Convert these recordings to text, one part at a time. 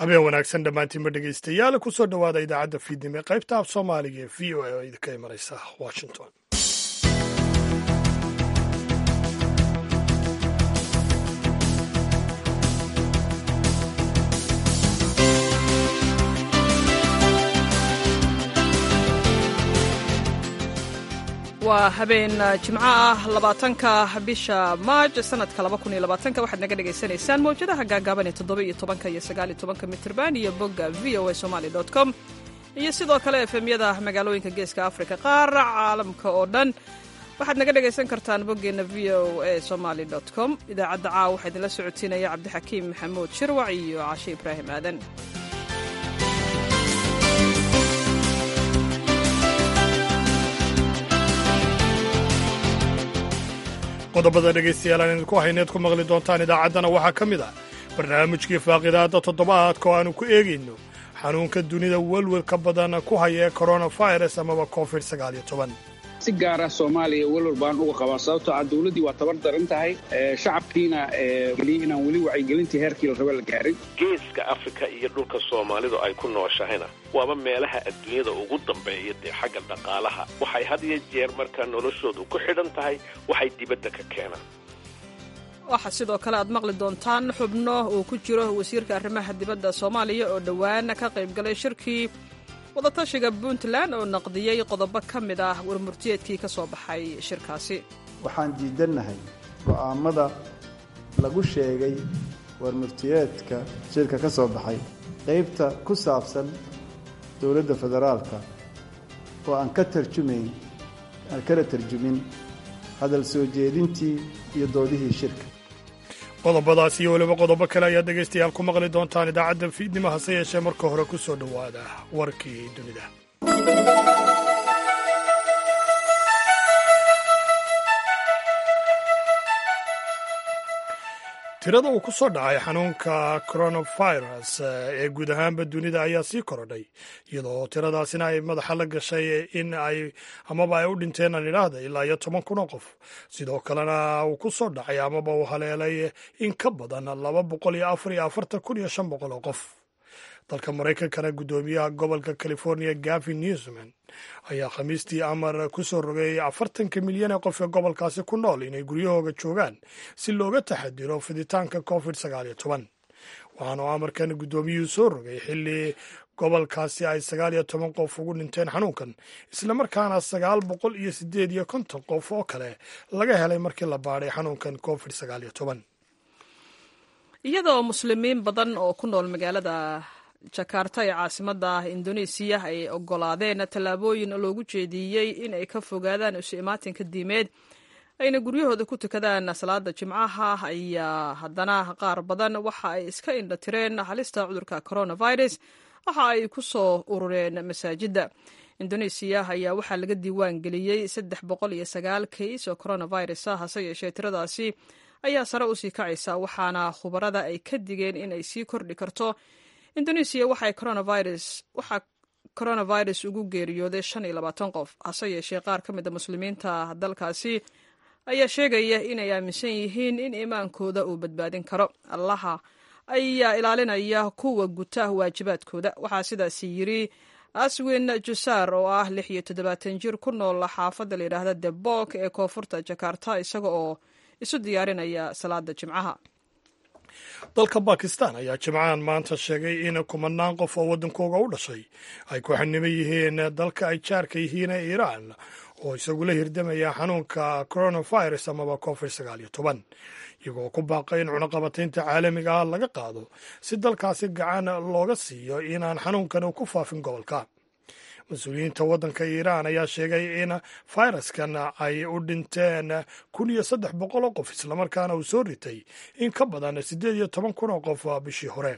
habeen wanaagsan dhammaantiinba dhegaystayaal kusoo dhowaada idaacadda fiidnimo ee qaybta af soomaaliga ee v o a oo idinka imanaysa washington waa habeen jimco ah labaatanka bisha maaj sanadka labakuniyoabaatanka waxaad naga dhagaysanaysaan mawjadaha gaagaaban ee toddoba iyo tobanka iyo sagaal iyo tobanka mitrban iyo bogga v o a somali dot com iyo sidoo kale efemyada magaalooyinka geeska africa qaar caalamka oo dhan waxaad naga dhagaysan kartaan boggeenna v o a somali dot com idaacadda caawa waxaa idinla socotiinaya cabdixakiim maxamuud shirwac iyo cashe ibraahim aadan qodobada dhegaystayaal aan idinku hayneed ku maqli doontaan idaacaddana waxaa ka mid ah barnaamijkii faaqidaadda toddobaadka oo aanu ku eegayno xanuunka dunida welwelka badan ku haya ee koronafirus amaba covid sagaaliyo toban si gaara soomaaliya welwal baan uga qabaa sababtoo ah dawladdii waa tabar daran tahay shacabkiina weli inaan weli wacyigelintii heerkii la raba la gaarin geeska afrika iyo dhulka soomaalidu ay ku nooshahayna waaba meelaha adduunyada ugu dambeeya dee xagga dhaqaalaha waxay had iyo jeer markaa noloshoodu ku xidhan tahay waxay dibadda ka keenaan waxaa sidoo kale aad maqli doontaan xubno uu ku jiro wasiirka arrimaha dibadda soomaaliya oo dhowaan ka qaybgalay shirkii wadatashiga puntland oo naqdiyey qodobo ka mid ah warmurtiyeedkii ka soo baxay shirkaasi waxaan diidannahay go'aammada lagu sheegay warmurtiyeedka shirka ka soo baxay qaybta ku saabsan dowladda federaalka oo aan ka tarjumayn aan kala tarjumin hadal soo jeedintii iyo doodihii shirka qodobadaas iyo weliba qodobo kale ayaad dhegaystayaal ku maqli doontaan idaacadda fiidnimo hase yeeshee marka hore ku soo dhowaada warkii dunida tirada uu ku soo dhacay xanuunka coronavirus ee guud ahaanba dunida ayaa sii korodhay iyadoo tiradaasina ay madaxa la gashay in ay amaba ay u dhinteen aan idhaahda ilaa iyo toban kun oo qof sidoo kalena uu ku soo dhacay amaba uu haleelay in ka badan laba boqol iyo afar iyo afartan kun iyo shan boqol oo qof dalka maraykankana guddoomiyaha gobolka california gavin newsman ayaa khamiistii amar ku soo rogay afartanka milyan ee qof ee gobolkaasi ku nool inay guryahooga joogaan si looga taxadiro fiditaanka covid sagaal iyo toban waxaanu amarkan guddoomiyuhu soo rogay xilli gobolkaasi ay sagaal iyo toban qof ugu dhinteen xanuunkan islamarkaana sagaal boqol iyo sideed iyo konton qof oo kale laga helay markii la baadhay xanuunkan covid sagaal iyo toban iyadoo muslimiin badan oo ku nool magaalada jakarta ee caasimadda indonesiya ay ogolaadeen tallaabooyin loogu jeediyey in ay ka fogaadaan isu imaatinka diimeed ayna guryahooda ku tukadaan salaada jimcaha ayaa haddana qaar badan waxa ay iska indhatireen halista cudurka coronavirus waxa ay ku soo urureen masaajidda indonesiya ayaa waxaa laga diiwaan geliyey saddex boqol iyo sagaal kays oo coronavirus ah hase yeeshee tiradaasi ayaa sare usii kacaysa waxaana khubarada ay ka digeen in ay sii kordhi karto indonesiya waxay coronavirus waxaa coronavirus ugu geeriyooday shan iyo labaatan qof hase yeeshee qaar ka mid a muslimiinta dalkaasi ayaa sheegaya inay aaminsan yihiin in iimaankooda uu badbaadin karo allaha ayaa ilaalinaya kuwa guta waajibaadkooda waxaa sidaasi yiri aswin jusaar oo ah lix iyo toddobaatan jir ku nool xaafadda la yidhaahda debok ee koonfurta jakarta isaga oo isu diyaarinaya salaada jimcaha dalka bakistan ayaa jimcahan maanta sheegay in kumanaan qof oo waddankooga u dhashay ay ku xaniban yihiin dalka ay jaarka yihiin ee iiraan oo isagula hirdamaya xanuunka coronavirus amaba covid sagaal iyo toban iyagoo ku baaqay in cunaqabataynta caalamiga ah laga qaado si dalkaasi gacan looga siiyo inaan xanuunkan ku faafin gobolka mas-uuliyiinta waddanka iiraan ayaa sheegay in fayraskan ay u dhinteen kun iyo saddex boqol oo qof islamarkaana uu soo ritay in ka badan siddeed iyo toban kun oo qof bishii hore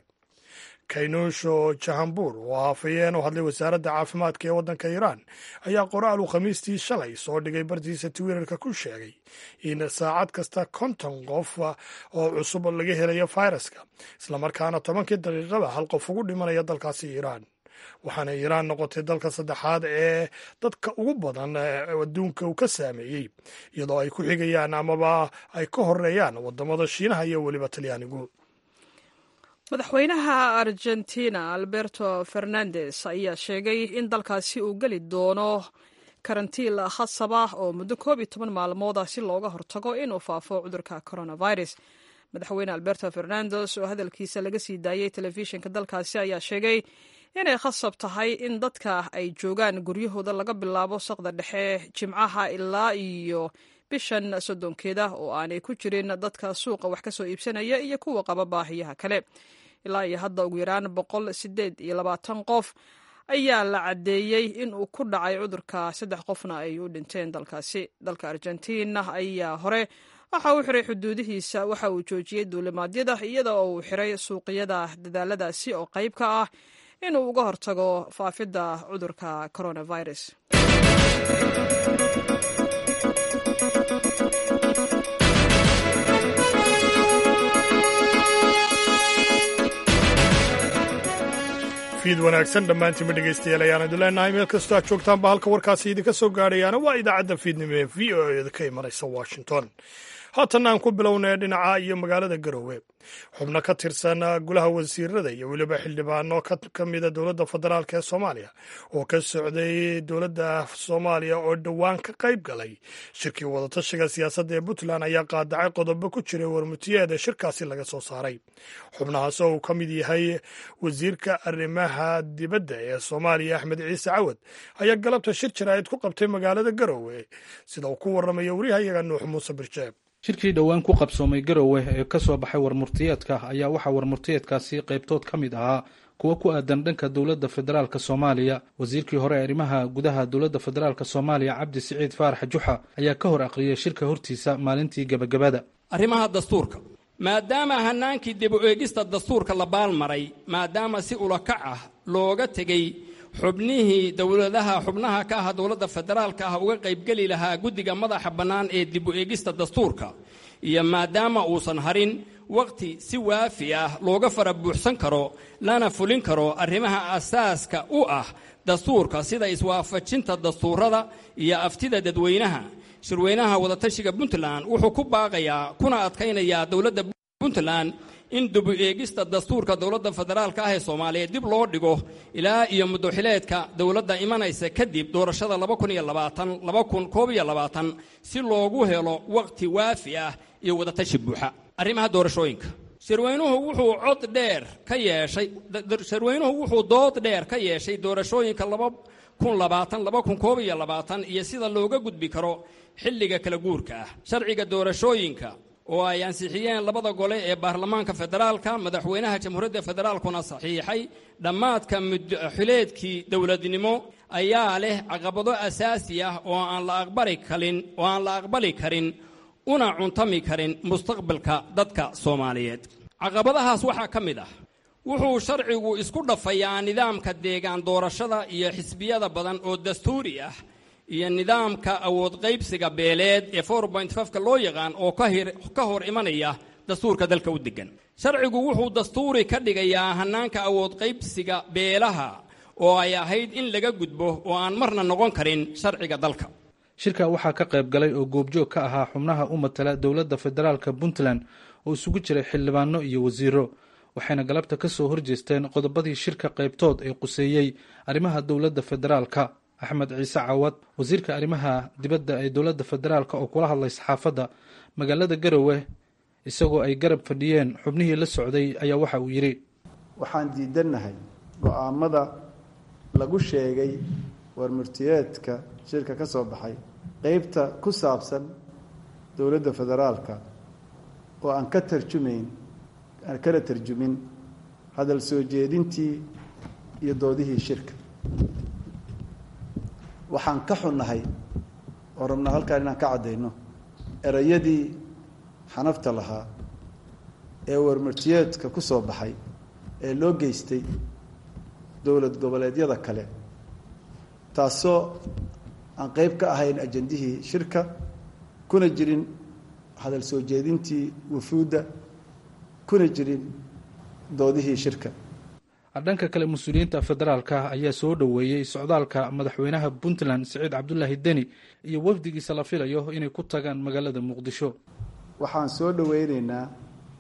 kaynuusho jahambuur oo haafayeen u hadlay wasaaradda caafimaadka ee waddanka iiraan ayaa qoraal uu khamiistii shalay soo dhigay bartiisa twitter-ka ku sheegay in saacad kasta konton qof oo cusub laga helayo fayraska islamarkaana tobankii daqiiqaba hal qof ugu dhimanaya dalkaasi iiraan waxaana iiraan noqotay dalka saddexaad ee dadka ugu badan adduunka uu ka saameeyey iyadoo ay ku xigayaan amaba ay ka horeeyaan wadamada shiinaha iyo weliba talyaanigu madaxweynaha argentina alberto fernandes ayaa sheegay in dalkaasi uu geli doono karantiil khasab ah oo muddo koob iyo toban maalmood ah si looga hortago inuu faafo cudurka coronavirus madaxweyne alberto fernandes oo hadalkiisa laga sii daayey telefishinka dalkaasi ayaa sheegay inay khasab tahay in dadka ay joogaan guryahooda laga bilaabo saqda dhexe jimcaha ilaa iyo bishan soddonkeeda oo aanay ku jirin dadka suuqa wax ka soo iibsanaya iyo kuwa qaba baahiyaha kale ilaa iyo hadda ugu yaraan boqol sideed iyo labaatan qof ayaa la caddeeyey in uu ku dhacay cudurka saddex qofna ay u dhinteen dalkaasi dalka argentina ayaa hore waxa uu xiray xuduudihiisa waxa uu joojiyey duulimaadyada iyada oo uu xiray suuqyada dadaaladaasi oo qayb ka ah inuu uga hortago faafidda cudurka coronavirus fiid wanaagsan dhammaantiinba dhegaystayaal ayaan idin leenahay meel kastoo aad joogtaanba halka warkaasi idinka soo gaadhayaana waa idaacadda fiidnimo ee v o eda ka imanaysa washington haatan aan ku bilownay dhinaca iyo magaalada garowe xubno ka tirsan golaha wasiirada iyo weliba xildhibaano ka mida dowladda federaalk ee soomaaliya oo ka socday dowladda soomaaliya oo dhowaan ka qayb galay shirkii wadatashiga siyaasadda ee puntland ayaa qaadacay qodobo ku jiray warmutiyeeda shirkaasi laga soo saaray xubnahaas oo uu ka mid yahay wasiirka arrimaha dibadda ee soomaaliya axmed ciise cawad ayaa galabta shir jaraa'id ku qabtay magaalada garowe sida uu ku warramaya waryahayaga nuux muuse birjeeb shirkii dhowaan ku qabsoomay garowe ee ka soo baxay warmurtiyeedka ayaa waxaa warmurtiyeedkaasi qaybtood ka mid ahaa kuwo ku aadan dhanka dowladda federaalk soomaaliya wasiirkii hore arrimaha gudaha dowladda federaalk soomaaliya cabdi siciid faarax juxa ayaa ka hor aqriyay shirka hortiisa maalintii gebagabada arrimaha dastuurka maadaama hanaankii dib u eegista dastuurka la baalmaray maadaama si ulakac ah looga tegey xubnihii dowladaha xubnaha ka ah dowladda federaalka ah uga qaybgeli lahaa guddiga madaxa bannaan ee dib u eegista dastuurka iyo maadaama uusan harin wakhti si waafi ah looga fara buuxsan karo lana fulin karo arrimaha asaaska u ah dastuurka sida iswaafajinta dastuurada iyo aftida dadweynaha shirweynaha wadatashiga puntland wuxuu ku baaqayaa kuna adkaynayaa dowladda puntland in dib u eegista dastuurka dowladda federaalka ah ee soomaaliya dib loo dhigo ilaa iyo muddoxileedka dowladda imanaysa kadib doorashada si loogu helo wakhti waafi ah iyo wadatashi buuxa arrimaha doorashooyinka shirweynuhu wuxuu cod dheer ka yeeshay shirweynuhu wuxuu dood dheer ka yeeshay doorashooyinka iyo sida looga gudbi karo xilliga kala guurka ah sharciga doorashooyinka oo ay ansixiyeen labada gole ee baarlamaanka federaalka madaxweynaha jamhuuriyadda federaalkuna saxiixay dhammaadka mudxileedkii dowladnimo ayaa leh caqabado asaasi ah oo aan la aqbali karin oo aan la aqbali karin una cuntami karin mustaqbalka dadka soomaaliyeed caqabadahaas waxaa ka mid ah wuxuu sharcigu isku dhafayaa nidaamka deegaan doorashada iyo xisbiyada badan oo dastuuri ah iyo nidaamka awood qaybsiga beeleed ee ka loo yaqaan oo ka hor imanaya dastuurka dalka u degan sharcigu wuxuu dastuuri ka dhigayaa hannaanka awood qaybsiga beelaha oo ay ahayd in laga gudbo oo aan marna noqon karin sharciga dalka shirka waxaa ka qayb galay oo goobjoog ka ahaa xubnaha u matala dowladda federaalka puntland oo isugu jiray xildhibaano iyo wasiiro waxayna galabta ka soo horjeesteen qodobadii shirka qaybtood ee quseeyey arrimaha dowladda federaalka axmed ciise cawad wasiirka arrimaha dibadda ee dowladda federaalk oo kula hadlay saxaafadda magaalada garowe isagoo ay garab fadhiyeen xubnihii la socday ayaa waxa uu yidhi waxaan diidannahay go-aamada lagu sheegay warmurtiyeedka shirka ka soo baxay qeybta ku saabsan dowladda federaalka oo aan ka tarjumayn aan kala tarjumin hadal soo jeedintii iyo doodihii shirka waxaan ka xunnahay oo rabnaa halkaan inaan ka caddayno erayadii xanafta lahaa ee warmartiyeedka ku soo baxay ee loo geystay dowlad goboleedyada kale taasoo aan qeyb ka ahayn ajandihii shirka kuna jirin hadal soo jeedintii wufuudda kuna jirin doodihii shirka dhanka kale mas-uuliyiinta federaalka ayaa soo dhoweeyey socdaalka madaxweynaha puntland siciid cabdulaahi deni iyo wafdigiisa la filayo inay ku tagaan magaalada muqdisho waxaan soo dhoweyneynaa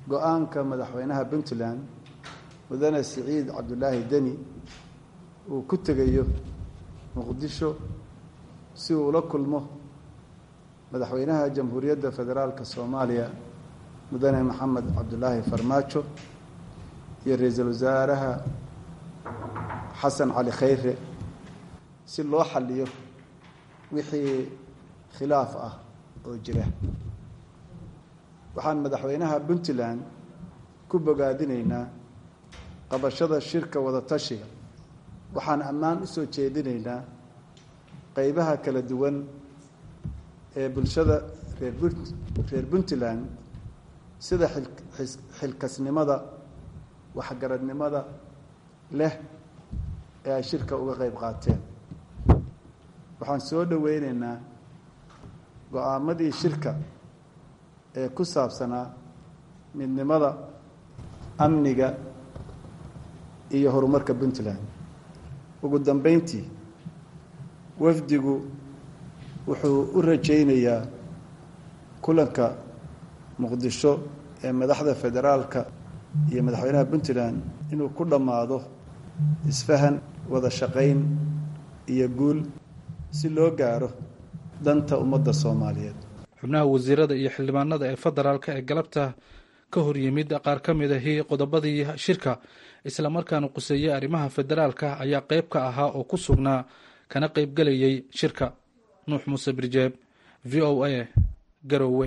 go-aanka madaxweynaha puntland mudane siciid cabdulaahi deni uu ku tegayo muqdisho si uu ula kulmo madaxweynaha jamhuuriyadda federaalka soomaaliya mudane maxamed cabdulaahi farmaajo iyo ra-iisul wasaaraha xasan cali khayre si loo xaliyo wixii khilaaf ah oo jira waxaan madaxweynaha puntland ku bogaadinaynaa qabashada shirka wadatashiga waxaan ammaan u soo jeedinaynaa qeybaha kala duwan ee bulshada reer reer puntland sida xilkasnimada waxgaradnimada leh ee ay shirka uga qeyb qaateen waxaan soo dhoweyneynaa go-aamadii shirka ee ku saabsanaa midnimada amniga iyo horumarka puntland ugu dambeyntii wafdigu wuxuu u rajaynayaa kulanka muqdisho ee madaxda federaalka iyo madaxweynaha puntland inuu ku dhammaado isfahan wada shaqayn iyo guul si loo gaaro danta ummadda soomaaliyeed xubnaha wasiirada iyo xildhibaanada ee federaalka ee galabta ka hor yimid qaar ka mid ahi qodobadii shirka islamarkaana quseeyey arrimaha federaalka ayaa qeyb ka ahaa oo ku sugnaa kana qeybgelayay shirka nuux muuse birjeeb v o a garowe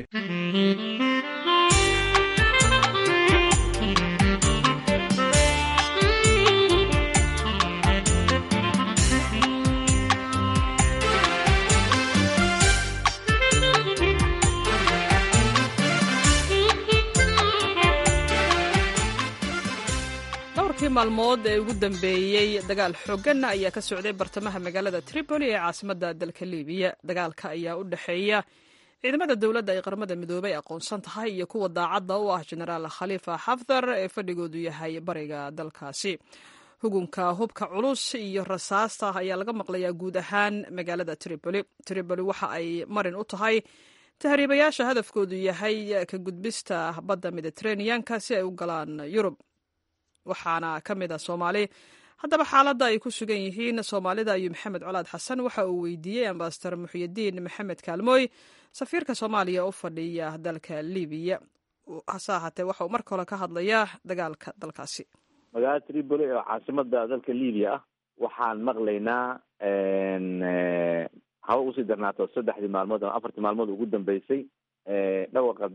dhowrkii maalmood ee ugu dambeeyey dagaal xooganna ayaa ka socday bartamaha magaalada tripoli ee caasimadda dalka libiya dagaalka ayaa u dhexeeya ciidamada dowladda ay qaramada midoobay aqoonsan tahay iyo kuwa daacadda u ah jenaraal khaliifa xafdar ee fadhigoodu yahay bariga dalkaasi hugunka hubka culus iyo rasaasta ayaa laga maqlayaa guud ahaan magaalada tripoli tripoli waxa ay marin u tahay tahriibayaasha hadafkoodu yahay ka gudbista badda mediteraneanka si ay u galaan yurub waxaana ka mid a soomaali haddaba xaaladda ay ku sugan yihiin soomaalida ayuu maxamed colaad xasan waxa uu weydiiyey ambasador muxyidiin maxamed kaalmooy safiirka soomaaliya u fadhiya dalka libiya hase ahaatee waxa uu marka hore ka hadlayaa dagaalka dalkaasi magaalada tripoli oo caasimada dalka libiya ah waxaan maqlaynaa haba usii darnaato saddexdii maalmood ama afartii maalmood ugu dambeysay dhawaqa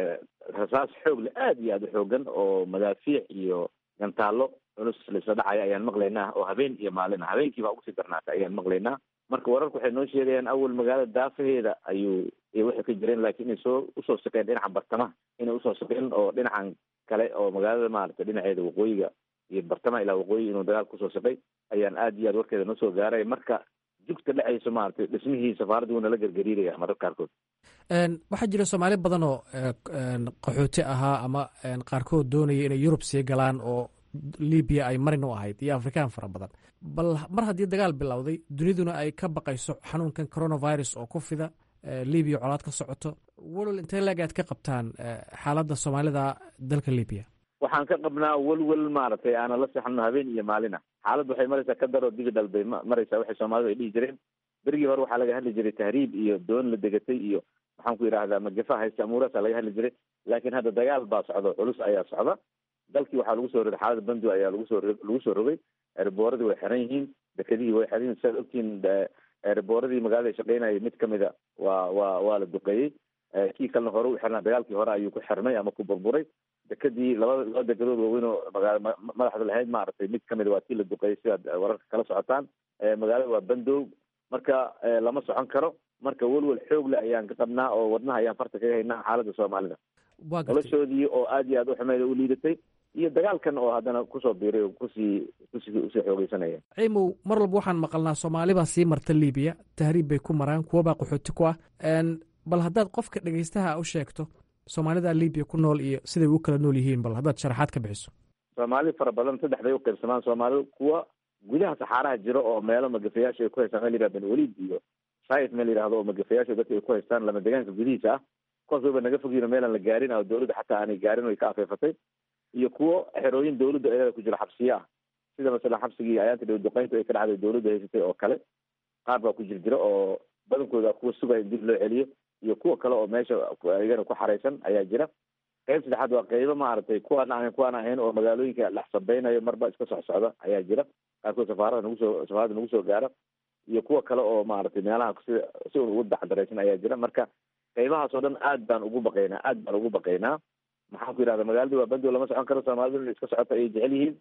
rasaas xoog le aada iyo aada u xoogan oo madaafiic iyo gantaallo culus laisla dhacaya ayaan maqlaynaa oo habeen iyo maalin ah habeenkiiba ugusii darnaatay ayaan maqlaynaa marka wararku waxay noo sheegayaan awal magaalada daafaheeda ayuu waxay ka jireen laakiin inay soo usoo shaqeen dhinaca bartamaha inay usoo shaqeen oo dhinacan kale oo magaalada maaragtay dhinaceeda waqooyiga iyo bartamaha ilaa waqooyi inuu dagaal kusoo shaqay ayaan aada iyo aad warkeeda noo soo gaaray marka jugta dhacayso maaragtay dhismihii safaaradda wuuna la gargariiraya mararka qaarkood waxaa jira soomaali badan oo qaxooti ahaa ama qaarkood doonaya inay yurub sii galaan oo libiya ay marin u ahayd iyo afrikaan fara badan bal mar haddii dagaal bilowday duniduna ay ka baqayso xanuunkan coronavirus oo ku fida libiya colaad ka socoto walwal intee leeg aad ka qabtaan xaaladda soomaalida dalka libiya waxaan ka qabnaa welwel maaragtay aanan la seexano habeen iyo maalina xaaladda waxay maraysaa ka daroo digital bay maraysaa waxay soomaalidu ay dhihi jireen berigii hore waxaa laga hadli jiray tahriib iyo doon la degatay iyo maxaan ku yidhahdaa magafa haysta amuuraasa laga hadli jiray laakiin hadda dagaal baa socdo culus ayaa socda dalkii waxaa lagu soo rogay xaalada bandu ayaa lagu soo lagu soo rogay erbooradii way xiran yihiin dekedihii way xiran yihin siaad ogtihiin erbooradii magaalada shaqeynayay mid kamida waa waa waa la duqeeyey kii kalena hore u xirnaa dagaalkii hore ayuu ku xirmay ama ku burburay dekedii labada laba dekedood waaweyn oo magaala madaxda lahayd maaragtay mid kamida waa kii la duqeeyey sidaad wararka kala socotaan magaalada waa bandow marka lama socon karo marka welwel xoog le ayaan ka qabnaa oo wadnaha ayaan farta kaga haynaa xaaladda soomaalida noloshoodii oo aada iyo aada u xumeyd u liidatay iyo dagaalkan oo haddana kusoo biiray oo kusii kusii usii xoogeysanaya ciimow mar walba waxaan maqalnaa soomaali baa sii marta libiya tahriib bay ku maraan kuwabaa qaxooti ku ah bal haddaad qofka dhegeystaha u sheegto soomaalida libiya ku nool iyo siday u kala nool yihiin bal haddaad sharaxaad ka bixiso soomaali fara badan saddex bay uqaybsamaan soomaalidu kuwa gudaha saxaaraha jiro oo meelo magafayaasha ay ku haystaan meel yihah ben waliid iyo saif meel yihahdo oo magafayaasha dadka ay ku haystaan lama degaanka gudihiisa ah kuwaas wayba naga fogyiin oo meelaan la gaarin oo dawladda xataa aanay gaarin way ka afeefatay iyo kuwo xerooyin dawladda ayada ku jiro xabsiyo ah sida masalan xabsigii ayaanta dhow duqeynta ay ka dhacday dawladda haysatay oo kale qaar baa ku jir jiro oo badankooda kuwa sugaya in dib loo celiyo iyo kuwa kale oo meesha iyagana ku xaraysan ayaa jira qayb saddexaad waa qaybo maaragtay kuwaan ahayn kuwaan ahayn oo magaalooyinka dhex sabeynayo marba iska soc socda ayaa jira qaarkood safaarada nagu soo safaarada nagu soo gaara iyo kuwa kale oo maaragtay meelaha si si un ugu dacdaraysan ayaa jira marka qaybahaas oo dhan aad baan ugu baqaynaa aad baan ugu baqaynaa maxaan ku yidhahda magaaladii waa bandow lama socon karo soomaalidu in iska socota ayay jecel yihiin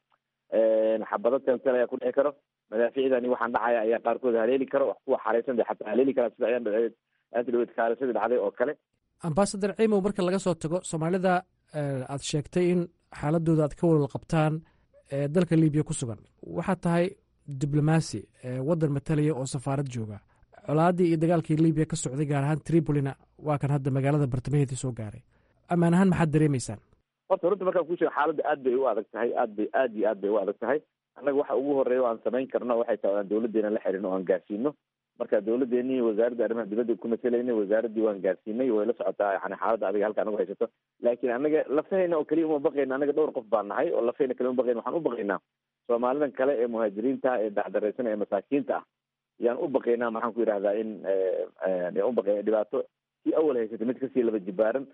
xabado teltel ayaa ku dhici karo madaaficdani waxaan dhacaya ayaa qaarkood haleeli karo kuwa xaraysan de xataa haleeli karaa sida ayaan dhaceed aanta dhaweed kaalisadii dhacday oo kale ambasadar ciimow marka laga soo tago soomaalida aad sheegtay in xaaladooda aad ka walwal qabtaan ee dalka libiya ku sugan waxaad tahay diblomaasi waddan matalaya oo safaarad jooga colaaddii iyo dagaalkii libiya ka socday gaar ahaan tripolina waa kan hadda magaalada bartamaheedii soo gaaray ammaan ahaan maxaad dareemaysaan horta runta markaan kuu sheego xaaladda aad bay u adag tahay aad bay aad iyo aad bay u adag tahay annaga waxa ugu horeeya o aan samayn karno waxay tahay aan dawladdeena la xirino o aan gaarsiino marka dawladdeeni wasaaradda arrimaha dibadda ku matelaynay wasaaraddii waan gaarsiinay way la socotaa yani xaaladda adiga halka anagu haysato laakiin anaga lafahayna oo keliya uma baqayna anaga dhowr qof baan nahay oo lafahayna kaliya uma baqayna waxaan u baqaynaa soomaalidan kale ee muhaajiriinta ee dacdaraysan ee masaakiinta ah yaan u baqaynaa maxaan ku yidhahdaa in yaan u baqayna dhibaato kii awal haysatay mid kasii laba jibaaran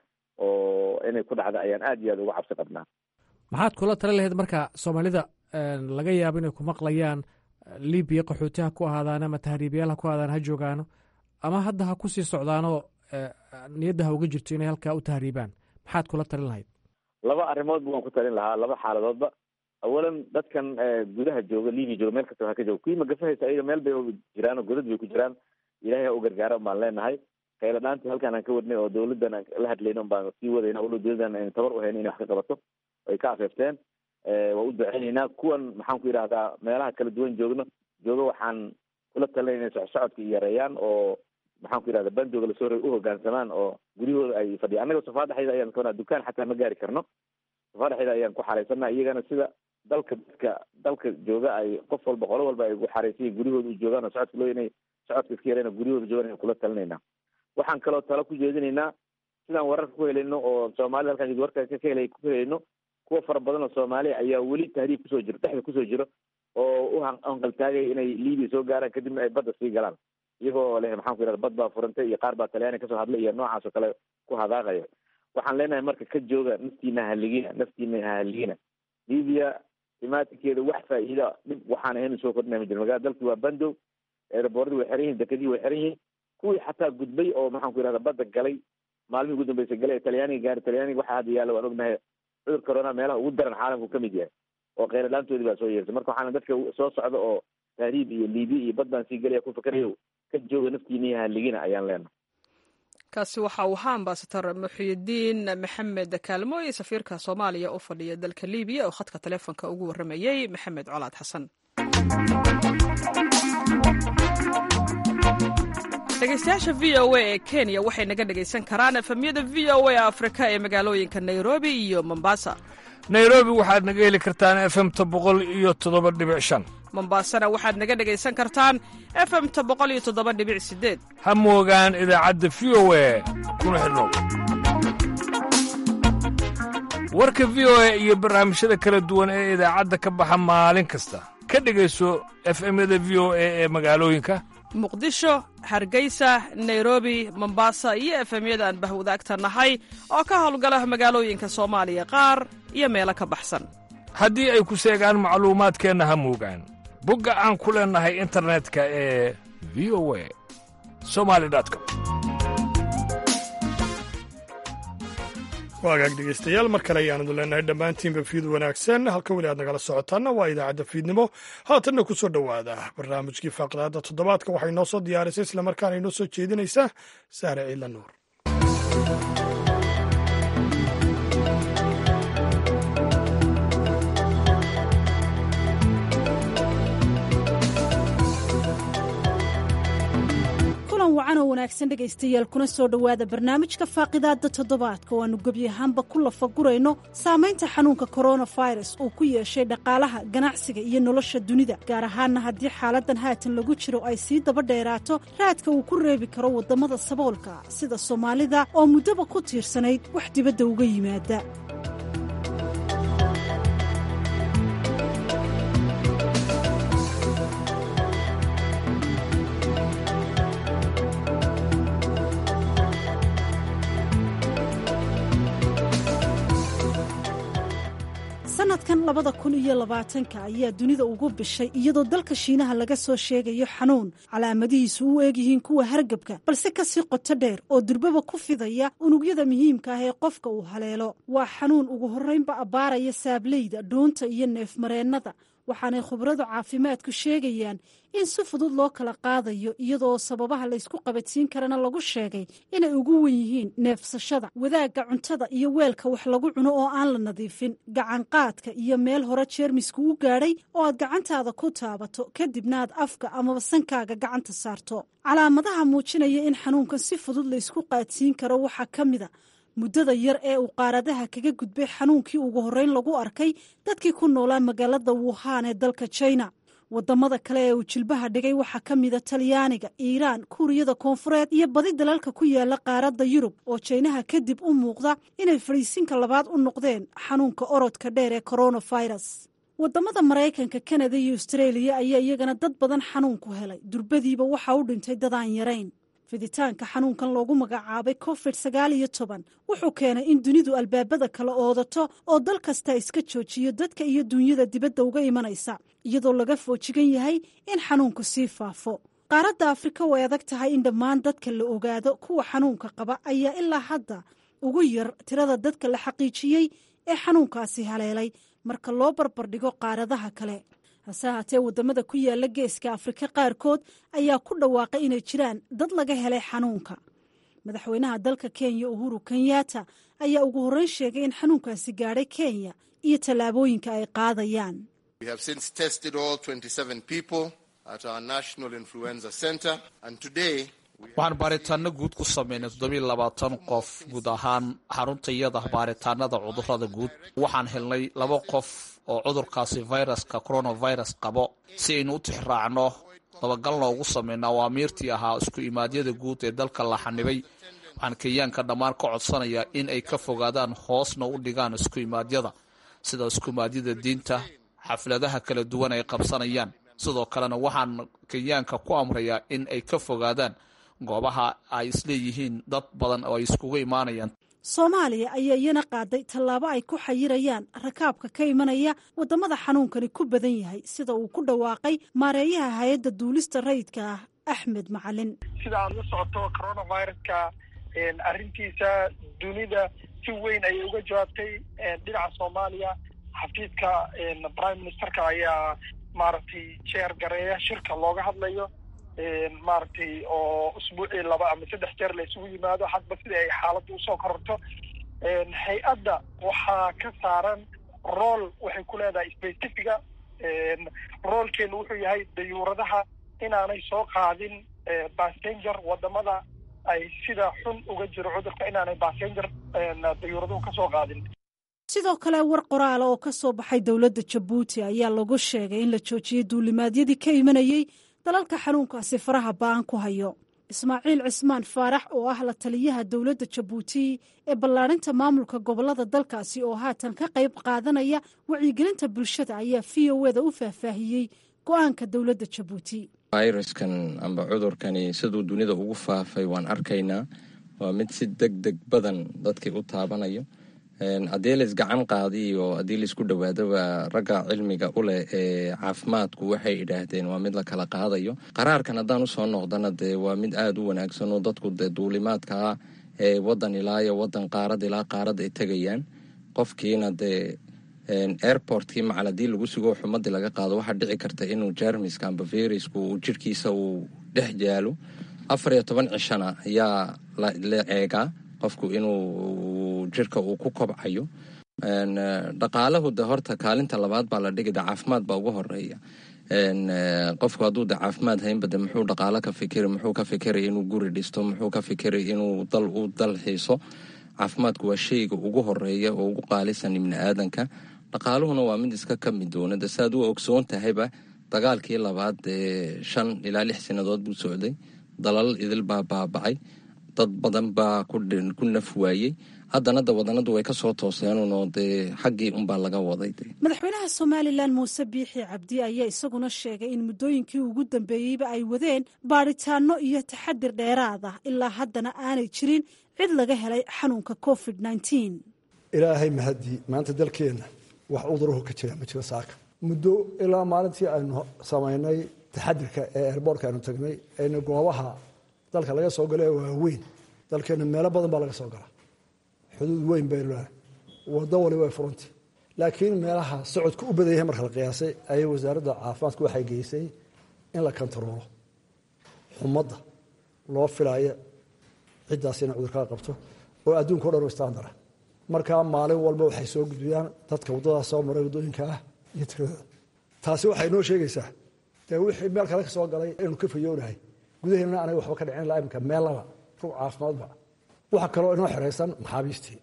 oo inay ku dhacda ayaan aad iyo aad uga cabsi qabnaa maxaad kula tali lahayd marka soomaalida laga yaabo inay ku maqlayaan libiya qaxooti ha ku ahaadaan ama tahriibayaal ha ku ahaadaan ha joogaano ama hadda ha ku sii socdaanoo niyadda ha uga jirto inay halkaa u tahriibaan maxaad kula talin lahayd laba arrimoodba waan ku talin lahaa laba xaaladoodba awalan dadkan gudaha jooga libiya jooga meel kastaba ha ka jooga kuwii magafahaysa ayaga meel bay jiraan oo godad bay ku jiraan ilahay ha u gargaara baan leenahay khayla dhaantii halkaan aan ka wadnay oo dawladdan aan la hadlayno baan sii wadayna walow dawladdan ayna tabar u hayn inay wax ka qabato ay ka afeefteen waa u duceynaynaa kuwan maxaan ku yidhahdaa meelaha kala duwan joogno jooga waxaan kula talinay inay socsocodka yareeyaan oo maxaan ku yidhahda bandooga lasoo rey u hogaansamaan oo guryahooda ay fadhiyaan annaga safaadaxayda ayaan kabanaa dukaan xataa ma gaari karno safaadaxayda ayaan ku xaraysanaa iyagana sida dalka dadka dalka jooga ay qof walba qolo walba ay ugu xaraysayiin guryahooda u joogaan oo socodka loo inay socodka iska yareen guryahooda joogaan ayaan kula talinaynaa waxaan kaloo talo ku jeedinaynaa sidaan wararka ku helayno oo soomaalida halkaan warka ka helay ku helayno kuwa fara badan oo soomaaliya ayaa weli tahriib kusoo jiro dhexda kusoo jiro oo u hanqaltaagaya inay libiya soo gaaraan kadibna ay badda sii galaan iyagoo leh maxaan ku yidhahda bad baa furantay iyo qaar baa talyaaniga kasoo hadlay iyo noocaas oo kale ku hadaaqaya waxaan leenahay marka ka jooga naftiina hahaligina naftiina hahaligina libiya imaatinkeeda wax faa'iida dhib waxaan ahayn soo kordhinaya ma jiro magaalada dalki waa bandow eerabooradi way xiran yihin dekadii way xiran yihiin kuwii xataa gudbay oo maxaan ku yidhahda badda galay maalmihii ugu dambeysay galay ee talyaaniga gaari talyaaniga waxaa hadda yaalla waan ognahay cudur corona meelaha ugu daran caalamku ka mid yahay oo kheyla dhaantoodii baa soo yeersay marka waxaana dadka soo socda oo tahriib iyo liibiya iyo bad baan sii gelaya ku fakarayo ka jooga naftiina iyo haligina ayaan leenahay kaasi waxa uu ahaa ambasador muxiyidiin maxamed kaalmooye safiirka soomaaliya u fadhiya dalka libiya oo khadka taleefonka ugu warramayey maxamed colaad xasan dhegeystayaasha v o a ee kenya waxay naga dhegaysan karaan efemyada v o a afrika ee magaalooyinka nairobi iyo mombasa nairobi waxaad naga heli kartaan efemta boqol iyo toddoba dhibic shan mombasana waxaad naga dhegaysan kartaan efemta boqol iyo toddoba dhibic sideed ha moogaan idaacadda v o a kuna xidhnow warka v o a iyo barnaamijyada kala duwan ee idaacadda ka baxa maalin kasta ka dhegayso efemyada v o a ee magaalooyinka muqdisho hargeysa nairobi mombasa iyo efemyada aan bahwadaagta nahay oo ka howlgala magaalooyinka soomaaliya qaar iyo meelo ka baxsan haddii ay ku seegaan macluumaadkeenna ha moogaan bogga aan ku leennahay internetka ee v o a somali com waagaag dhegeystayaal mar kale ayaanadu leenahay dhammaantiinba fiid wanaagsan halka weli aad nagala socotaanna waa idaacadda fiidnimo haatanna ku soo dhowaada barnaamijkii faaqdaadda toddobaadka waxay noo soo diyaarisay islamarkaana inoo soo jeedinaysaa sahre ciila nuur wacan oo wanaagsan dhegaystayaal kuna soo dhowaada barnaamijka faaqidaadda toddobaadka oo aannu gebi ahaanba ku lafagurayno saamaynta xanuunka koronafirus uu ku yeeshay dhaqaalaha ganacsiga iyo nolosha dunida gaar ahaanna haddii xaaladan haatan lagu jiro ay sii daba dheeraato raadka uu ku reebi karo waddamada saboolka sida soomaalida oo muddaba ku tiirsanayd wax dibadda uga yimaada sanadkan labada kun iyo labaatanka ayaa dunida ugu bishay iyadoo dalka shiinaha laga soo sheegayo xanuun calaamadihiisu u eegyihiin kuwa hargabka balse kasii qoto dheer oo durbaba ku fidaya unugyada muhiimka ah ee qofka uu haleelo waa xanuun ugu horreynba abbaaraya saableyda dhuunta iyo neefmareennada waxaanay khubradu caafimaadku sheegayaan in si fudud loo kala qaadayo iyadoo sababaha laysku qabadsiin karana lagu sheegay inay ugu wen yihiin neefsashada wadaagga cuntada iyo weelka wax lagu cuno oo aan la nadiifin gacanqaadka iyo meel hore jeermisku u gaadhay oo aad gacantaada ku taabato kadibna aad afka amaba sankaaga gacanta saarto calaamadaha muujinaya in xanuunkan si fudud laysku qaadsiin karo waxaa ka mida muddada yar ee uu qaaradaha kaga gudbay xanuunkii ugu horreyn lagu arkay dadkii ku noolaa magaalada wuhan ee dalka jina wadamada kale ee uu jilbaha dhigay waxaa ka mida talyaaniga iiraan kuuriyada koonfureed iyo badi dalalka ku yaala qaaradda yurub oo jaynaha kadib u muuqda inay fadhiisinka labaad u noqdeen xanuunka orodka dheer ee koronafirus wadamada maraykanka kanada iyo austreeliya ayaa iyagana dad badan xanuunku helay durbadiiba waxaa u dhintay dadaan yarayn fiditaanka xanuunkan loogu magacaabay covid sagaal iyo toban wuxuu keenay in dunidu albaabada kala oodato oo dal kasta iska joojiyo dadka iyo duunyada dibadda uga imanaysa iyadoo laga foojigan yahay in xanuunku sii faafo qaaradda afrika way adag tahay in dhammaan dadka la ogaado kuwa xanuunka qaba ayaa ilaa hadda ugu yar tirada dadka la xaqiijiyey ee xanuunkaasi haleelay marka loo barbardhigo qaaradaha kale hase haatee waddamada ku yaala geeska afrika qaarkood ayaa ku dhawaaqay inay jiraan dad laga helay xanuunka madaxweynaha dalka kenya uhuru kenyatta ayaa ugu horreyn sheegay in xanuunkaasi gaadhay kenya iyo tallaabooyinka ay qaadayaan waxaan baaritaano guud ku sameynay toddobiiy labaatan qof guud ahaan xaruntayada baaritaanada cudurada guud waxaan helnay laba qof oo cudurkaasi viruska coronavirus qabo si aynu u tixraacno dabagalna ugu sameyno awaamiirtii ahaa isku imaadyada guud ee dalka la xanibay waxaan kenyaanka dhammaan ka codsanayaa in ay ka fogaadaan hoosna u dhigaan isku imaadyada sida isku imaadyada diinta xafladaha kala duwan ay qabsanayaan sidoo kalena waxaan kenyaanka ku amrayaa in ay ka fogaadaan goobaha ay isleeyihiin dad badan oo ay iskugu imaanayaan soomaaliya ayaa iyana qaaday tallaabo ay ku xayirayaan rakaabka ka imanaya waddamada xanuunkani ku badan yahay sida uu ku dhawaaqay maareeyaha hay-adda duulista rayidka ah axmed macalin sida aad la socoto coronaviruska arrintiisa dunida si weyn ayay uga jawaabtay dhinaca soomaaliya xafiidka prime ministerka ayaa maaragtay jeer gareeya shirka looga hadlayo maaragtay oo usbuucii laba ama saddex jeer la isugu yimaado hadba sida ay xaaladda usoo kororto hay-adda waxaa ka saaran rool waxay ku leedahay specifica roolkeenu wuxuu yahay dayuuradaha inaanay soo qaadin passenger wadamada ay sida xun uga jiro cudurka inaanay passenger dayuuraduhu ka soo qaadin sidoo kale war qoraala oo ka soo baxay dowladda jabuuti ayaa lagu sheegay in la joojiyey duulimaadyadii ka imanayey dalalka xanuunkaasi faraha ba-an ku hayo ismaaciil cismaan faarax oo ah la taliyaha dowladda jabuuti ee ballaarinta maamulka gobolada dalkaasi oo haatan ka qayb qaadanaya wacyigelinta bulshada ayaa v o eda u faahfaahiyey go-aanka dowladda jabuuti fayraskan amba cudurkani siduu dunida ugu faafay waan arkaynaa waa mid si deg deg badan dadkii u taabanayo haddii lays gacan qaadiyo haddii laysku dhowaadoba ragga cilmiga u leh ee caafimaadku waxay idhaahdeen waa mid la kala qaadayo qaraarkan haddaan usoo noqdana dee waa mid aada u wanaagsan oo dadku dee duulimaadkaa ee wadan ilaa iyo wadan qaarad ilaa qaarad ay tegayaan qofkiina dee airportkii macal haddii lagu sugo xumadii laga qaado waxaa dhici karta inuu jermiska amba viruska uu jirhkiisa uu dhex jaalo afar iyo toban cishana ayaa la eegaa qofku inuu jirka uu ku kobcayo dhaqaalahu de horta kaalinta labaad baa la dhigida caafimaad baa ugu horeeya qofku hadduu de caafimaad haynba de muxuu dhaqaalo ka fikiri muxuu ka fikiri inuu guri dhisto muxuu ka fikiri inuu dal u dal xiiso caafimaadku waa shayga ugu horeeya oo ugu qaalisan ibni aadanka dhaqaaluhuna waa mid iska ka mid doona de saaad u ogsoon tahayba dagaalkii labaad ee shan ilaa lix sannadood buu socday dalal idil baa baabacay dad badan baa ku naf waayey haddana da wadanadu way ka soo tooseenunoo dee xaggii unbaa laga waday madaxweynaha somalilan muuse biixi cabdi ayaa isaguna sheegay in muddooyinkii ugu dambeeyeyba ay wadeen baadhitaano iyo taxadir dheeraad ah ilaa haddana aanay jirin cid laga helay xanuunka covid ilaahay mahadii maanta dalkeenna wax uduruhu ka jira ma jiro saaka muddo ilaa maalintii aynu samaynay taxadirka ee eerboortka aynu tagnay aynu goobaha dalka laga soo galo ee waaweyn dalkeenna meelo badan baa laga soo galaa xuduud weyn baynu leehay waddo waliba way furantay laakiin meelaha socodka u badan yahay marka la qiyaasay ayay wasaaradda caafimaadku waxay geysay in la kontaroolo xumadda loo filaayo ciddaas inay cudurkaa qabto oo adduunka o dhan u istaandara markaa maalin walba waxay soo gudbiyaan dadka waddadaas soo maray waddooyinka ah iyo tiradooda taasi waxay noo sheegaysaa dee wixii meel kale ka soo galay inaynu ka fayoonahay gudaheennana anaga waxba ka dhicin ilaa imika meellaba rug caafimaadba waxaa kaloo inoo xeraysan maxaabiistii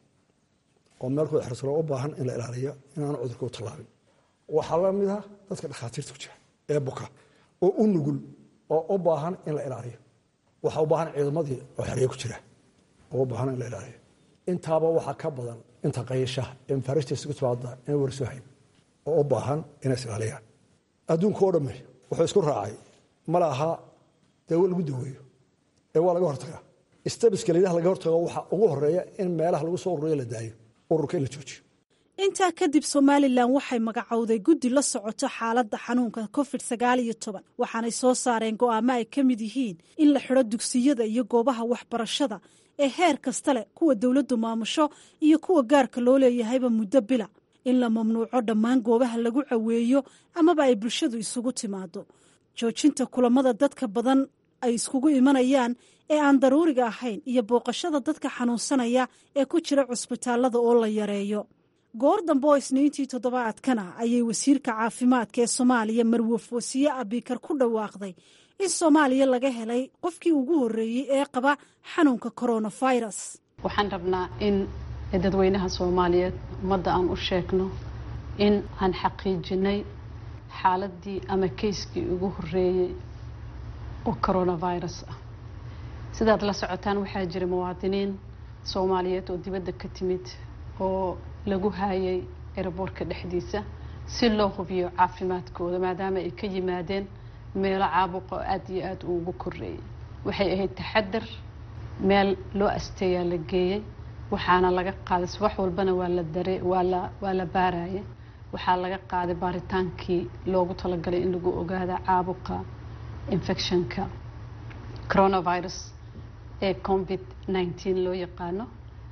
oo meelkooda xersano u baahan in la ilaaliyo inaanu cudurka u tallaabin waxaa la mid ah dadka dhakhaatiirta ku jira ee buka oo u nugul oo u baahan in la ilaaliyo waxaa u baahan ciidamadii oo xeryo ku jira oo u baahan in la ilaaliyo intaaba waxaa ka badan inta qayashaha ee mafaariijta isugu timaada inay warsoo hayn oo u baahan inay is ilaaliyaan adduunka oo dhamme wuxuu isku raacay mala aha dawo lagu daweeyo ee waa laga hortagaa stabiska layidhaha laga hortago waxaa ugu horeeya in meelaha lagu soo ururiyo la daayo ururka in la joojiyo intaa kadib somalilan waxay magacowday guddi la socoto xaaladda xanuunka covid sagaal iyo toban waxaanay soo saareen go'aamo ay ka mid yihiin in la xidho dugsiyada iyo goobaha waxbarashada ee heer kasta leh kuwa dowladdu maamusho iyo kuwa gaarka loo leeyahayba muddo bila in la mamnuuco dhammaan goobaha lagu caweeyo amaba ay bulshadu isugu timaado joojinta kulamada dadka badan ay iskugu imanayaan ee aan daruuriga ahayn iyo booqashada dadka xanuunsanaya ee ku jira cusbitaalada oo la yareeyo goor dambe oo isniintii toddobaadkana ayay wasiirka caafimaadka ee soomaaliya marwaf wasiye abikar ku dhawaaqday in soomaaliya laga helay qofkii ugu horreeyey ee qaba xanuunka coronavirus waxaan rabnaa in dadweynaha soomaaliyeed ummadda aan u sheegno in aan xaqiijinay xaaladii ama keyskii ugu horreeyey oo coronavirus ah sidaad la socotaan waxaa jira muwaadiniin soomaaliyeed oo dibadda ka timid oo lagu haayay eraboorka dhexdiisa si loo hubiyo caafimaadkooda maadaama ay ka yimaadeen meelo caabuqa oo aada iyo aada uu ugu koreeyay waxay ahayd taxadar meel loo asteeyaa la geeyey waxaana laga qaaday subax walbana waa la dare waa la waa la baaraya waxaa laga qaaday baaritaankii loogu talagalay in lagu ogaada caabuqa infectionka coronavirus ee covid nineteen loo yaqaano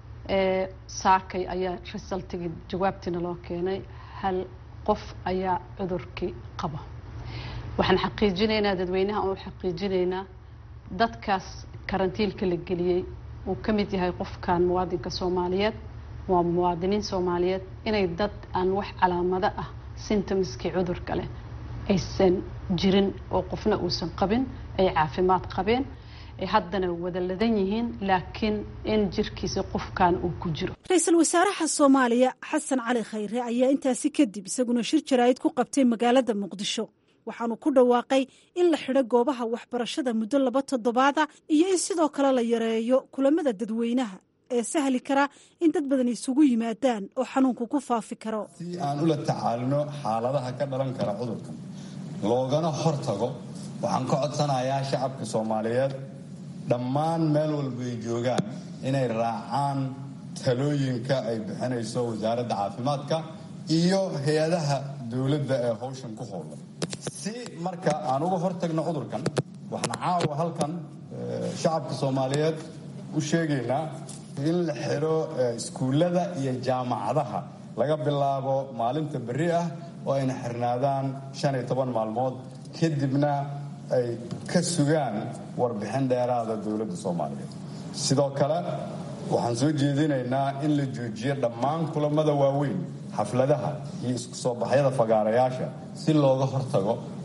ee saakay ayaa resultigii jawaabtiina loo keenay hal qof ayaa cudurkii qaba waxaan xaqiijinaynaa dadweynaha oo xaqiijinaynaa dadkaas karantiilka la geliyey uu ka mid yahay qofkan muwaadinka soomaaliyeed waa muwaadiniin soomaaliyeed inay dad aan wax calaamado ah symptomskii cudurka leh aysan jirin oo qofna uusan qabin ay caafimaad qabeen ay haddana wada ladan yihiin laakiin in jirkiisa qofkan uu ku jiro ra-iisul wasaaraha soomaaliya xasan cali khayre ayaa intaasi kadib isaguna shir jaraa'id ku qabtay magaalada muqdisho waxaanu ku dhawaaqay in la xidho goobaha waxbarashada muddo laba toddobaada iyo in sidoo kale la yareeyo kulamada dadweynaha ee sahli kara in dad badan isugu yimaadaan oo xanuunku ku faafi karo si aan ula tacaalino xaaladaha ka dhalan kara cudurkan loogana hortago waxaan ka codsanayaa shacabka soomaaliyeed dhammaan meel walba ay joogaan inay raacaan talooyinka ay bixinayso wasaaradda caafimaadka iyo hay-adaha dowladda ee howshan ku howlan si marka aan uga hortagno cudurkan waxaan caawa halkan shacabka soomaaliyeed u sheegaynaa in la xidho iskuullada iyo jaamacadaha laga bilaabo maalinta berri ah oo ayna xirnaadaan shan iyo toban maalmood kadibna ay ka sugaan warbixin dheeraada dowladda soomaaliyeed sidoo kale waxaan soo jeedinaynaa in la joojiyo dhammaan kulamada waaweyn xafladaha iyo isku soo baxyada fagaarayaasha si looga hortago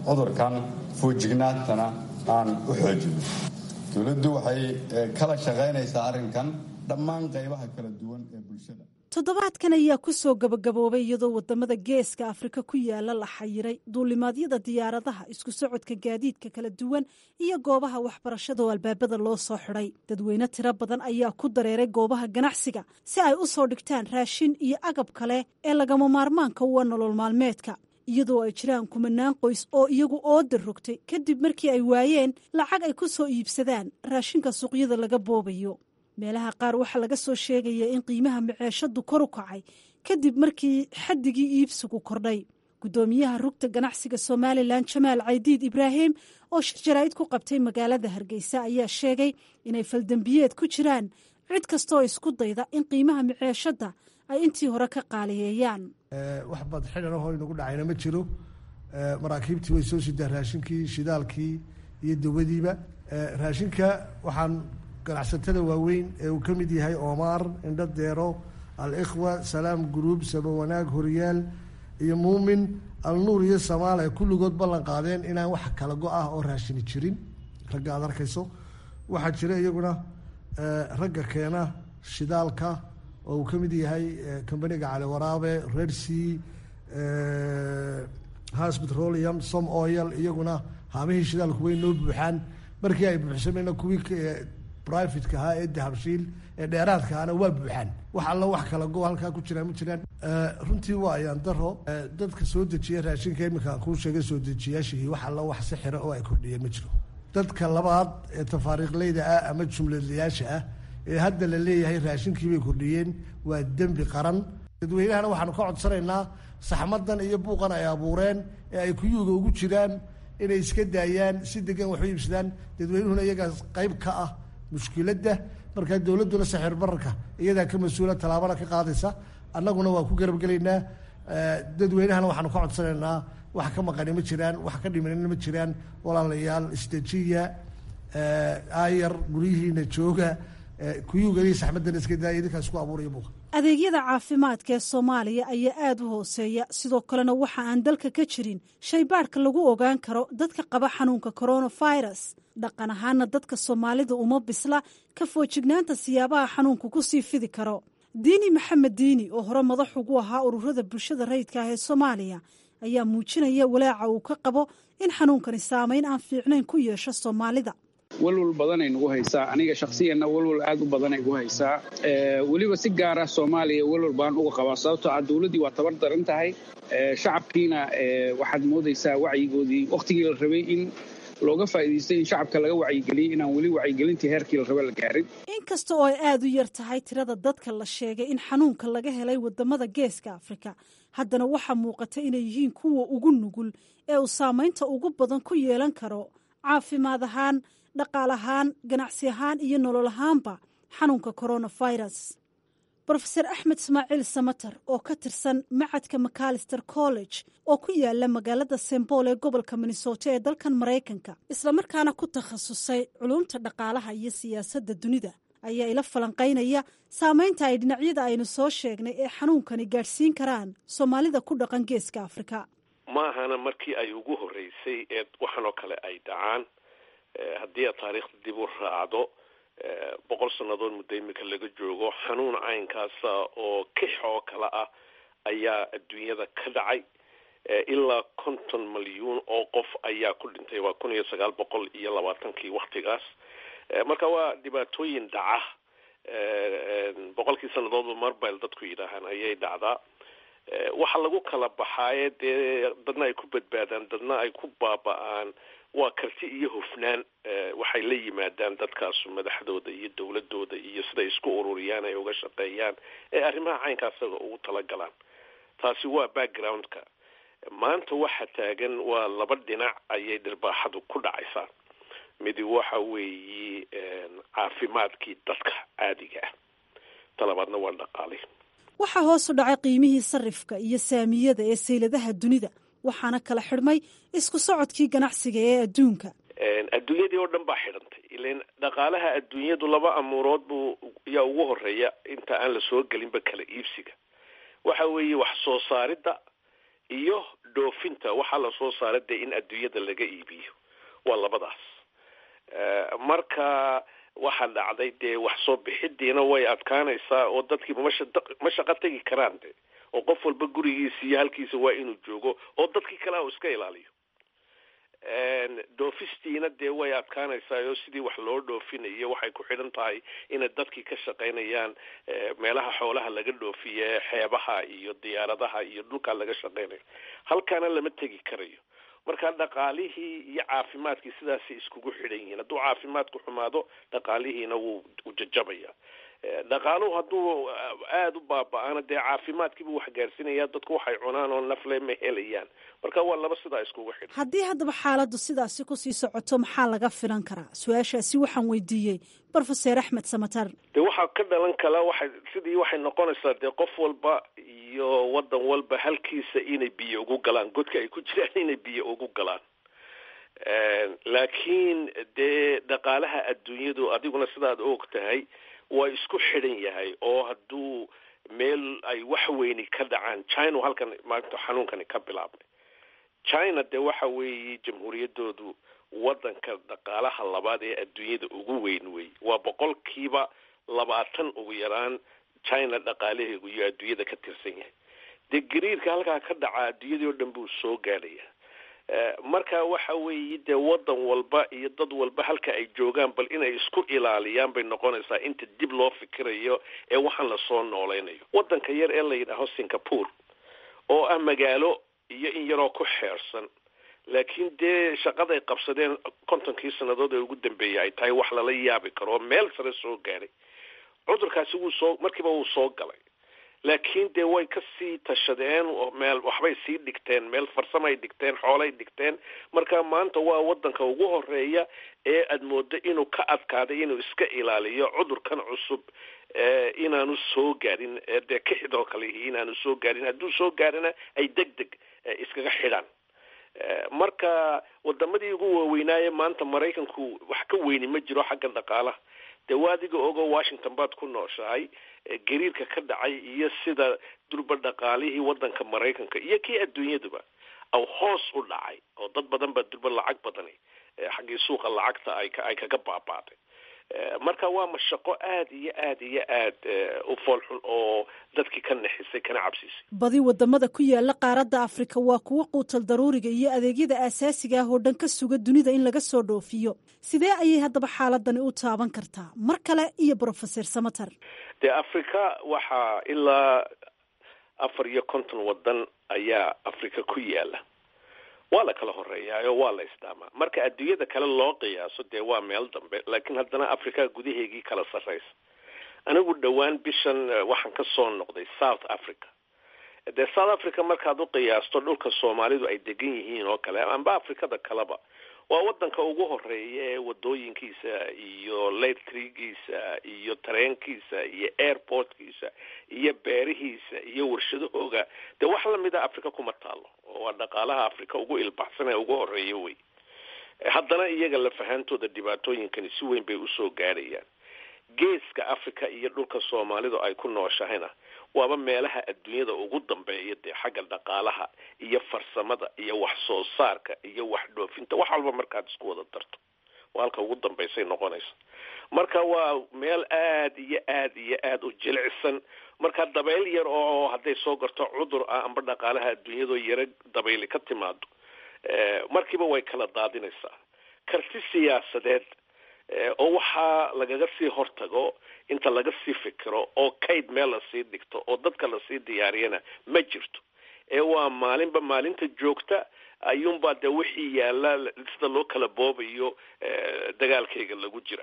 cudurkan fuujignaantana aan u xoojino dowladdu waxay kala shaqaynaysaa arrinkan dhammaan qaybaha kala duwan ee bulshada toddobaadkan ayaa ku soo gabagaboobay iyadoo wadamada geeska afrika ku yaala la xayiray duulimaadyada diyaaradaha isku socodka gaadiidka kala duwan iyo goobaha waxbarashada oo albaabada loo soo xidhay dadweyne tiro badan ayaa ku dareeray goobaha ganacsiga si ay u soo dhigtaan raashin iyo agab kale ee lagama maarmaanka uwa nolol maalmeedka iyadoo ay jiraan kumanaan qoys oo iyagu ooda rogtay kadib markii ay waayeen lacag ay ku soo iibsadaan raashinka suuqyada laga boobayo meelaha qaar waxaa laga soo sheegaya in qiimaha maceeshadu kor u kacay kadib markii xaddigii iibsigu kordhay guddoomiyaha rugta ganacsiga somalilan jamaal caydiid ibraahim oo shir jaraa'id ku qabtay magaalada hargeysa ayaa sheegay inay faldembiyeed ku jiraan cid kastooo isku dayda in qiimaha maceeshadda ay intii hore ka qaaliyeeyaan wax bad xidhanahoo inagu dhacayna ma jiro maraakiibtii way soo sidaa raashinkii shidaalkii iyo dawadiiba raashinka waxaan ganacsatada waaweyn ee uu ka mid yahay oomaar indho deero al-ikhwa salaam guruub sabawanaag horyaal iyo muumin alnuur iyo samaal ay kulligood ballan qaadeen inaan wax kala go-ah oo raashini jirin ragga aad arkayso waxaa jira iyaguna ragga keena shidaalka oo uu ka mid yahay combaniga cali waraabe redsea has petroleum som oil iyaguna haamihii shidaalku way noo buuxaan markii ay buuxsameyna kuwii brivatka ahaa ee dahabshiil ee dheeraadka ahna waa buuxaan wax alla wax kala go halkaa ku jiraan ma jiraan runtii waa ayaan daro dadka soo dejiya raashinka iminka kuu sheegay soo dejiyaashihii wax alla wax si xira oo ay kordhiyeen ma jiro dadka labaad ee tafaariiqleyda ah ama jumladlayaasha ah ee hadda la leeyahay raashinkii bay kordhiyeen waa dembi qaran dadweynahana waxaanu ka codsanaynaa saxmadan iyo buuqan ay abuureen ee ay kuyuuga ugu jiraan inay iska daayaan si degan wax u iibsadaan dadweynuhuna iyagaas qayb ka ah mushkiladda markaa dowladduna saxir bararka iyadaa ka mas-uula tallaabana ka qaadaysa annaguna waa ku garabgelaynaa dadweynahana waxaanu ka codsanaynaa wax ka maqani ma jiraan wax ka dhimanina ma jiraan walaalayaal isdejiya aayar guryihiina jooga kuyuuga iyo saxmadana iska daaya idinkaa isku abuuraya buuqa adeegyada caafimaadka ee soomaaliya ayaa aada u hooseeya sidoo kalena waxa aan dalka ka jirin shaybaadhka lagu ogaan karo dadka qaba xanuunka coronavirus dhaqan ahaana dadka soomaalida uma bisla ka foojignaanta siyaabaha xanuunku ku sii fidi karo diini maxamed diini oo hore madax ugu ahaa ururada bulshada rayidka ah ee soomaaliya ayaa muujinaya walaaca uu ka qabo in xanuunkani saameyn aan fiicnayn ku yeesho soomaalida walwal badanay nagu haysaa aniga shakhsiyanna walwal aad u badanay gu haysaa weliba si gaara soomaaliya walwal baan uga qabaa sababtoo ah dowladdii waa tabar daran tahay shacabkiina waxaad moodaysaa wacyigoodii wakhtigii la rabay in looga faa'iidaystay in shacabka laga wacyigeliyey inaan weli wacyigelintii heerkii la raba la gaarin inkasta oo ay aada u yar tahay tirada dadka la sheegay in xanuunka laga helay wadamada geeska afrika haddana waxaa muuqata inay yihiin kuwa ugu nugul ee uu saamaynta ugu badan ku yeelan karo caafimaad ahaan dhaqaal ahaan ganacsi ahaan iyo nolol ahaanba xanuunka coronavirus brofeser axmed ismaaciil samater oo ka tirsan macadka macalister college oo ku yaala magaalada sembool ee gobolka minnesota ee dalkan maraykanka islamarkaana ku takhasusay culumta dhaqaalaha iyo siyaasadda dunida ayaa ila falanqaynaya saameynta ay dhinacyada aynu soo sheegnay ee xanuunkani gaadhsiin karaan soomaalida ku dhaqan geeska afrika ma ahana markii ay ugu horreysay ee waxanoo kale ay dhacaan haddii aad taariikhda dib u raacdo boqol sannadood muddo imika laga joogo xanuun caynkaasa oo kix oo kale ah ayaa adduunyada ka dhacay ilaa konton malyuun oo qof ayaa ku dhintay waa kun iyo sagaal boqol iyo labaatankii waktigaas marka waa dhibaatooyin dhaca boqolkii sannadoodba marbile dadku yidhaahaan ayay dhacdaa waxa lagu kala baxaaye dee dadna ay ku badbaadaan dadna ay ku baaba-aan waa karti iyo hufnaan waxay la yimaadaan dadkaasu madaxdooda iyo dowladooda iyo siday isku ururiyaan ay uga shaqeeyaan ee arrimaha caynkaasaga ugu talagalaan taasi waa backgroundka maanta waxa taagan waa laba dhinac ayay dhirbaaxadu ku dhacaysaa midi waxa weeye caafimaadkii dadka caadiga ah talabaadna waa dhaqaali waxaa hoos u dhacay qiimihii sarifka iyo saamiyada ee sayladaha dunida waxaana kala xidhmay isku socodkii ganacsiga ee adduunka adduunyadii oo dhan baa xidhantay ilan dhaqaalaha adduunyadu laba amuurood buu yaa ugu horeeya inta aan la soo gelinba kala iibsiga waxa weeye wax soo saaridda iyo dhoofinta waxaa lasoo saara dee in adduunyada laga iibiyo waa labadaas marka waxaa dhacday dee wax soo bixidiina way adkaanaysaa oo dadkiiba masha ma shaqo tegi karaan de oo qof walba gurigiisa iyo halkiisa waa inuu joogo oo dadkii kale u iska ilaaliyo dhoofistiina dee way adkaanaysaa oo sidii wax loo dhoofinayo waxay ku xidhan tahay inay dadkii ka shaqaynayaan meelaha xoolaha laga dhoofiye xeebaha iyo diyaaradaha iyo dhulkaa laga shaqaynayo halkaana lama tegi karayo marka dhaqaalihii iyo caafimaadkii sidaasay iskugu xidhan yihiin hadduu caafimaadku xumaado dhaqaalihiina wuu u jajabaya dhaqaaluhu hadduu aada u baaba-ana dee caafimaadkiibu wax gaarsiinaya dadku waxay cunaan oo nafle ma helayaan marka waa laba sidaa iskugu xidhan haddii haddaba xaaladdu sidaasi kusii socoto maxaa laga filan karaa su-aashaasi waxaan weydiiyey brofeser axmed samatar de waxaa ka dhalan kala waxay sidii waxay noqonaysaa dee qof walba iyo wadan walba halkiisa inay biyo ugu galaan godka ay ku jiraan inay biyo ugu galaan laakiin dee dhaqaalaha adduunyadu adiguna sidaad og tahay waa isku xidhan yahay oo hadduu meel ay wax weyni ka dhacaan china halkan maanta xanuunkani ka bilaabmay china dee waxa weeye jamhuuriyaddoodu wadanka dhaqaalaha labaad ee adduunyada ugu weyn wey waa boqolkiiba labaatan ugu yaraan china dhaqaalaheegu iyo adduunyada ka tirsan yahay dee gariirka halkaa ka dhaca adduunyadii oo dhan buu soo gaadhaya marka waxa weeye dee wadan walba iyo dad walba halka ay joogaan bal inay isku ilaaliyaan bay noqonaysaa inta dib loo fikirayo ee waxaan lasoo noolaynayo wadanka yar ee la yidhaaho singapore oo ah magaalo iyo in yaroo ku xeersan laakiin dee shaqaday qabsadeen kontonkii sannadood ee ugu dambeeyay ay tahay wax lala yaabi karo oo meel sare soo gaadhay cudurkaasi wuu soo markiiba wuu soo galay laakiin dee way ka sii tashadeen meel waxbay sii dhigteen meel farsamay dhigteen xoolay dhigteen marka maanta waa wadanka ugu horeeya ee aad moodo inuu ka adkaaday inuu iska ilaaliyo cudurkan cusub inaanu soo gaadhin dee kixidoo kale inaanu soo gaadhin hadduu soo gaadhina ay deg deg iskaga xidhaan marka wadamadii ugu waaweynaaye maanta maraykanku wax ka weyni ma jiro xagga dhaqaalaha dee waa adiga ogo washington baad ku nooshahay gariirka ka dhacay iyo sida durba dhaqaalihii wadanka maraykanka iyo kii adduunyaduba aw hoos u dhacay oo dad badan baa durba lacag badani xaggii suuqa lacagta ay ay kaga baabaaday marka waa mashaqo aada iyo aada iyo aad u foolxun oo dadkii ka nexisay kana cabsiisay badi wadamada ku yaala qaaradda afrika waa kuwo quutal daruuriga iyo adeegyada aasaasiga ah oo dhan ka suga dunida in laga soo dhoofiyo sidee ayay haddaba xaaladani u taaban kartaa mar kale iyo brofeser samater dee afrika waxaa ilaa afar iyo konton wadan ayaa afrika ku yaala waa la kala horeeyaayo waa la isdhaamaa marka adduunyada kale loo qiyaaso dee waa meel dambe laakiin haddana africa gudaheegii kala sarraysa anigu dhowaan bishan waxaan ka soo noqday south africa dee south africa markaad u qiyaasto dhulka soomaalidu ay degan yihiin oo kale amba afrikada kaleba waa wadanka ugu horeeya ee wadooyinkiisa iyo letrigiisa iyo tareenkiisa iyo airportkiisa iyo beerihiisa iyo warshadahooga dee wax lamida africa kuma taalo oo waa dhaqaalaha africa ugu ilbaxsan ee ugu horeeya wey haddana iyaga lafahantooda dhibaatooyinkani si weyn bay usoo gaadhayaan geeska africa iyo dhulka soomaalidu ay ku nooshahayna waaba meelaha adduunyada ugu dambeeya dee xagga dhaqaalaha iyo farsamada iyo wax soo saarka iyo wax dhoofinta wax walba markaad isku wada darto waa halka ugu dambaysay noqonaysa marka waa meel aada iyo aada iyo aada u jilicsan marka dabayl yar oo hadday soo garto cudur ah amba dhaqaalaha adduunyadoo yaro dabayli ka timaado markiiba way kala daadinaysaa karti siyaasadeed oo waxaa lagaga sii hortago inta laga sii fikiro oo kayd meel lasii dhigto oo dadka lasii diyaariyana ma jirto ee waa maalinba maalinta joogta ayuunbaa dee wixii yaalla sida loo kala boobayo dagaalkayga lagu jira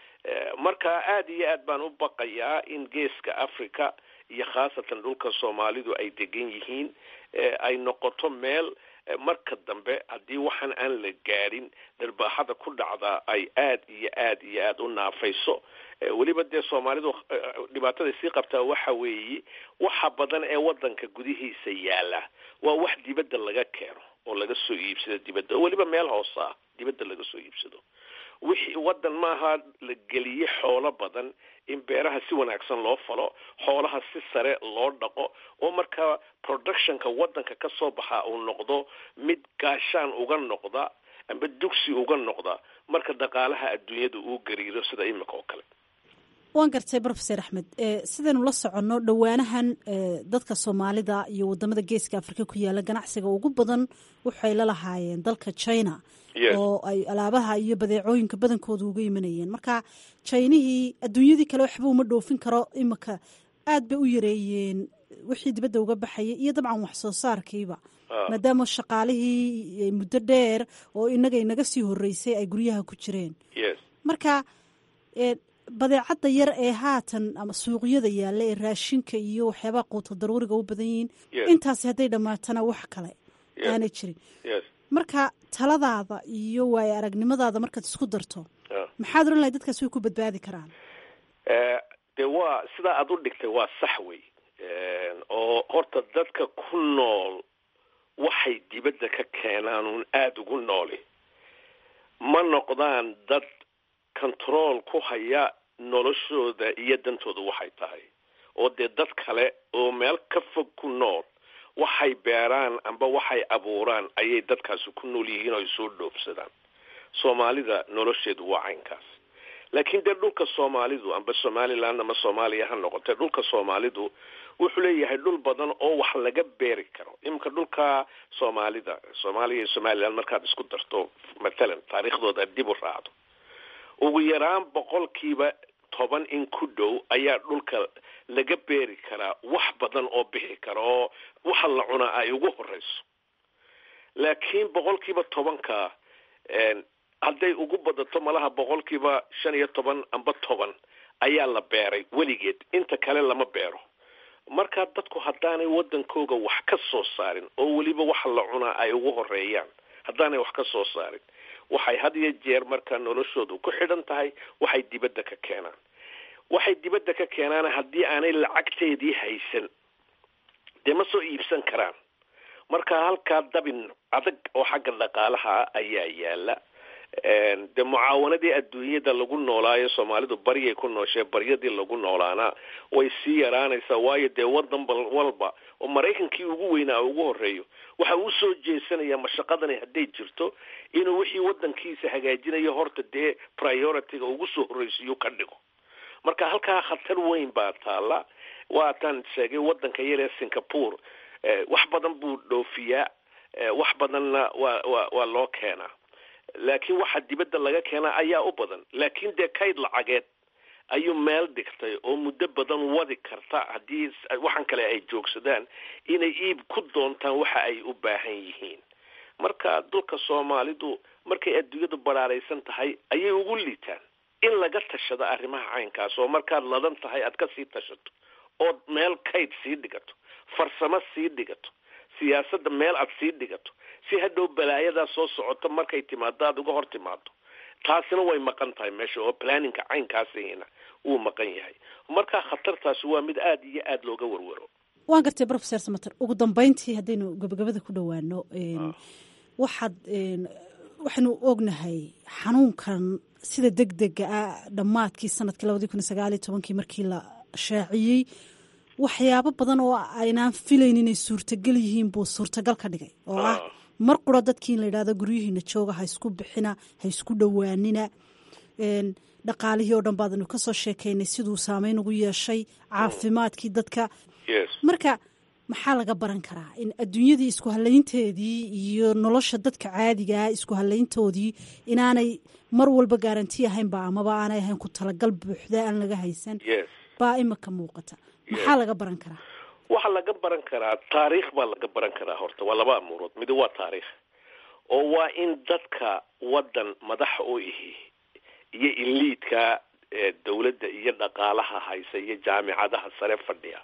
marka aada iyo aad baan u baqayaa in geeska africa iyo khaasatan dhulka soomaalidu ay degan yihiin ay noqoto meel marka dambe haddii waxaan aan la gaadhin dharbaaxada ku dhacdaa ay aada iyo aada iyo aada u naafayso weliba dee soomaalidu dhibaatada sii qabtaa waxa weeye waxa badan ee wadanka gudihiisa yaala waa wax dibadda laga keeno oo laga soo iibsado dibadda oo weliba meel hoose ah dibadda laga soo iibsado wixii waddan maaha la geliye xoolo badan in beeraha si wanaagsan loo falo xoolaha si sare loo dhaqo oo markaa productionka waddanka ka soo baxa uu noqdo mid gaashaan uga noqda amba dugsi uga noqda marka dhaqaalaha adduunyada uu gariiro sida imika oo kale waan gartay brofeser axmed sidaynu la soconno dhowaanahan dadka soomaalida iyo wadamada geeska afrika ku yaala ganacsiga ugu badan waxay la lahaayeen dalka china oo ay alaabaha iyo badeecooyinka badankooda uga imanayeen marka jinihii adduunyadii kale waxba uma dhoofin karo imika aad bay u yareeyeen wixii dibadda uga baxayay iyo dabcan wax soo saarkiiba maadaama shaqaalihii muddo dheer oo inaga inaga sii horeysay ay guryaha ku jireen marka badeecadda yar ee haatan ama suuqyada yaalla ee raashinka iyo waxyaabaha quuto daruuriga u badan yihiin intaasi hadday dhammaatana wax kale aanay jirin marka taladaada iyo waayo aragnimadaada markaad isku darto maxaad oran lahay dadkaas way ku badbaadi karaan dee waa sidaa aada u dhigtay waa sax wey oo horta dadka ku nool waxay dibadda ka keenaan uun aada ugu nooli ma noqdaan dad control ku haya noloshooda iyo dantooda waxay tahay oo dee dad kale oo meel ka fog ku nool waxay beeraan amba waxay abuuraan ayay dadkaasi ku nool yihiin oo ay soo dhoofsadaan soomaalida nolosheedu waa caynkaas laakiin dee dhulka soomaalidu amba somaliland ama soomaaliya ha noqotee dhulka soomaalidu wuxuu leeyahay dhul badan oo wax laga beeri karo iminka dhulka soomaalida soomaaliya iyo somaliland markaad isku darto mathalan taariikhdooda dib u raacdo ugu yaraan boqolkiiba toban in ku dhow ayaa dhulka laga beeri karaa wax badan oo bixi kara oo waxa la cunaa ay ugu horeyso laakiin boqolkiiba tobanka hadday ugu badato malaha boqolkiiba shan iyo toban amba toban ayaa la beeray weligeed inta kale lama beero markaa dadku haddaanay waddankooga wax ka soo saarin oo weliba waxa la cunaa ay ugu horeeyaan haddaanay wax ka soo saarin waxay had iyo jeer markaa noloshoodu ku xidhan tahay waxay dibadda ka keenaan waxay dibadda ka keenaan haddii aanay lacagteedii haysan dee ma soo iibsan karaan marka halkaa dabin adag oo xagga dhaqaalaha ayaa yaala dee mucaawanadii adduunyada lagu noolaayo soomaalidu baryay ku nooshee baryadii lagu noolaana way sii yaraanaysaa waayo dee wadan walba oo maraykankii ugu weynaa ugu horeeyo waxa uu soo jeesanaya mashaqadani hadday jirto inuu wixii wadankiisa hagaajinayo horta dee priority-ga ugu soo horreysiyo ka dhigo marka halkaa khatar weyn baa taala waataan sheegay wadanka yar ee singapore wax badan buu dhoofiyaa wax badanna waa wa waa loo keenaa laakiin waxa dibadda laga keenaa ayaa u badan laakiin dee kayd lacageed ayuu meel dhigtay oo muddo badan wadi karta haddii waxan kale ay joogsadaan inay iib ku doontaan waxa ay u baahan yihiin marka dulka soomaalidu markay adduunyadu baraaraysan tahay ayay ugu liitaan in laga tashado arrimaha caynkaas oo markaad ladan tahay aad ka sii tashato ood meel kayd sii dhigato farsamo sii dhigato siyaasadda meel aad sii dhigato si hadhow balaayadaa soo socoto markay timaado aada uga hor timaado taasina way maqan tahay meesha oo planninka caynkaasina wuu maqan yahay markaa khatartaasi waa mid aada iyo aada looga warwaro waan gartay professor samater ugu dambeyntii haddaynu gabagabada ku dhowaano waxaad waxaynu ognahay xanuunkan sida deg dega ah dhammaadkii sanadkii labadii kun iyo sagaaliyo tobankii markii la shaaciyey waxyaabo badan oo aynaan filayn inay suurtagal yihiin buu suurtagal ka dhigay oo ah mar qura dadkii in la yidhahdo guryihiina jooga ha isku bixina ha isku dhowaanina dhaqaalihii oo dhan baadanu kasoo sheekaynay siduu saameyn ugu yeeshay caafimaadkii dadka marka maxaa laga baran karaa in adduunyadii isku halaynteedii iyo nolosha dadka caadigaa isku halayntoodii inaanay mar walba gaaranti ahaynba amaba aanay ahayn ku talagal buuxda aan laga haysan baa imika muuqata maxaa laga baran karaa waxaa laga baran karaa taariikh baa laga baran karaa horta waa laba amuurood midi waa taariikh oo waa in dadka waddan madaxa u ihi iyo iliidka dawladda iyo dhaqaalaha haysa iyo jaamicadaha sare fadhiya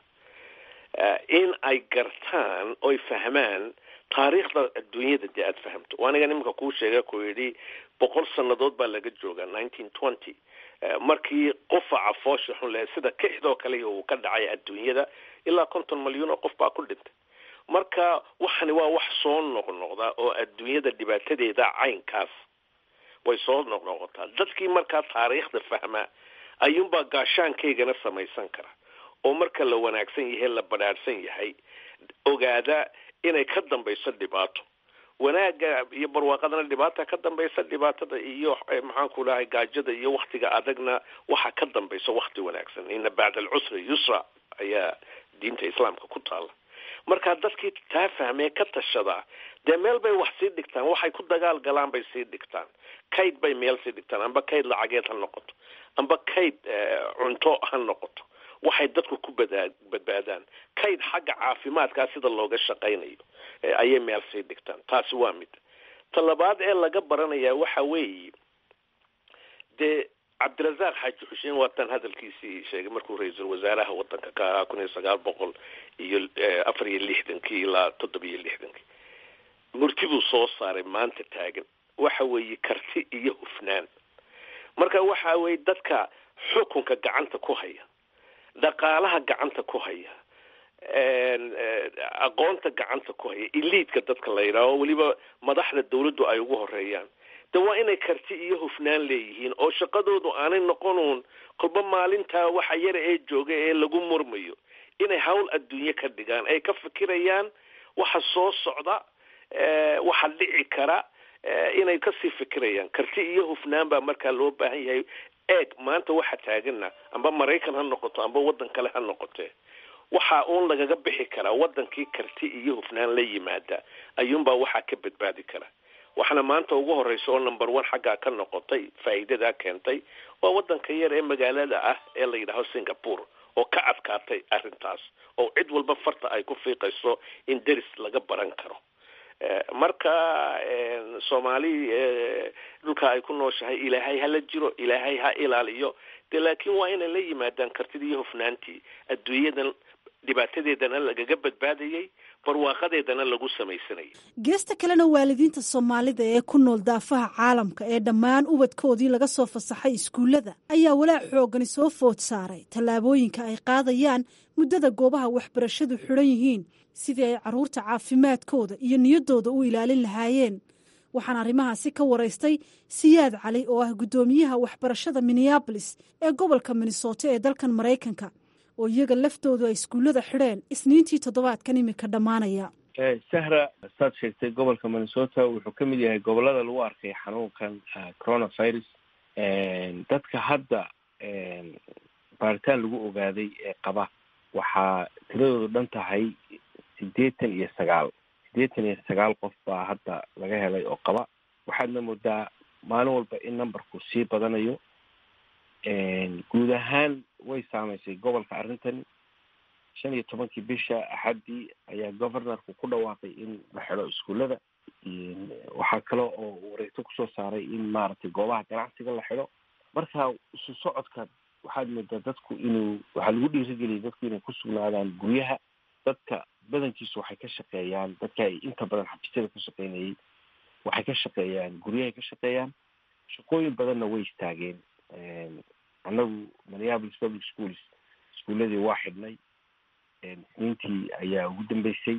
in ay gartaan oy fahmaan taariikhda adduunyada dee aada fahamto aniga nimanka kuu sheega ku yidhi boqol sannadood baa laga joogaa nineteen twenty markii qufaca foosha xun leh sida kixdoo kale uu ka dhacay adduunyada ilaa konton malyan oo qof baa ku dhintay marka waxani waa wax soo noqnoqda oo adduunyada dhibaatadeeda caynkaas way soo noqnoqotaa dadkii markaa taariikhda fahmaa ayuunbaa gaashaankaygana samaysan kara oo marka la wanaagsan yahay la badhaadhsan yahay ogaada inay ka dambayso dhibaato wanaagga iyo barwaaqadana dhibaata ka dambaysa dhibaatada iyo maxaanku dhahay gaajada iyo waktiga adagna waxa ka dambaysa wakti wanaagsan ina bacda alcusri yusra ayaa diinta islaamka ku taala marka dadkii taa fahmee ka tashadaa dee meel bay wax sii dhigtaan waxay ku dagaal galaan bay sii dhigtaan kayd bay meel sii dhigtaan amba kayd lacageed ha noqoto amba kayd cunto ha noqoto waxay dadku ku badaa badbaadaan kayd xagga caafimaadkaa sida looga shaqaynayo ayay meel sii dhigtaan taasi waa mid ta labaad ee laga baranayaa waxa weeye dee cabdirasaaq xaaji xuseen waatan hadalkiisii sheegay markuu ra-iisul wasaaraha wadanka ka ahaa kun iyo sagaal boqol iyo afar iyo lixdankii ilaa toddoba iyo lixdankii murtibuu soo saaray maanta taagan waxa weeye karti iyo hufnaan marka waxa weeye dadka xukunka gacanta ku haya dhaqaalaha gacanta ku haya aqoonta gacanta ku haya iliidka dadka la yidhaaho weliba madaxda dawladdu ay ugu horeeyaan de waa inay karti iyo hufnaan leeyihiin oo shaqadoodu aanay noqonuun kolba maalintaa waxa yara ee jooga ee lagu murmayo inay hawl adduunye ka dhigaan ay ka fikirayaan waxa soo socda waxa dhici kara inay kasii fikirayaan karti iyo hufnaan baa markaa loo baahan yahay eeg maanta waxa taagana amba maraykan ha noqoto amba waddan kale ha noqote waxa uun lagaga bixi karaa wadankii karti iyo hufnaan la yimaada ayuunbaa waxaa ka badbaadi kara waxaana maanta ugu horeysa oo number one xaggaa ka noqotay faa'iidadaa keentay waa wadanka yar ee magaalada ah ee la yidhaaho singapore oo ka adkaatay arrintaas oo cid walba farta ay ku fiiqayso in deris laga baran karo marka soomaali dhulka ay ku nooshahay ilaahay hala jiro ilaahay ha ilaaliyo de laakiin waa inay la yimaadaan kartidii iyo hufnaantii adduunyadan dhibaatadeedana lagaga badbaadayay barwaaqadeedana lagu samaysanayay geesta kalena waalidiinta soomaalida ee ku nool daafaha caalamka ee dhammaan ubadkoodii laga soo fasaxay iskuullada ayaa walaac xoogani soo food saaray tallaabooyinka ay qaadayaan muddada goobaha waxbarashadu xidhan yihiin sidii ay carruurta caafimaadkooda iyo niyaddooda u ilaalin lahaayeen waxaan arrimahaasi ka waraystay siyaad cali oo ah guddoomiyaha waxbarashada minneabolis ee gobolka minnesota ee dalkan maraykanka oo iyaga laftoodu ay iskuullada xidheen isniintii toddobaadkan imika dhammaanaya sahra saad sheegtay gobolka minnesota wuxuu ka mid yahay gobolada lagu arkay xanuunkan coronavirus dadka hadda baaritaan lagu ogaaday ee qaba waxaa tiradoodu dhan tahay siddeetan iyo sagaal siddeetan iyo sagaal qof baa hadda laga helay oo qaba waxaadna moodaa maalin walba in numberku sii badanayo guud ahaan way saameysay gobolka arrintani shan iyo tobankii bisha axaddii ayaa governorku ku dhawaaqay in la xidho iskuullada waxaa kale oo wareegto kusoo saaray in maaragtay goobaha ganacsiga la xidho marka isu socodka waxaad moodaa dadku inuu waxaa lagu dhiirigeliyay dadku inay ku sugnaadaan guryaha dadka badankiisu waxay ka shaqeeyaan dadka ay inta badan xafiisyada ka shaqeynayay waxay ka shaqeeyaan guryahay ka shaqeeyaan shaqooyin badanna way istaageen annagu minneapolis public schools iskuuladii waa xidhnay isniintii ayaa ugu dambeysay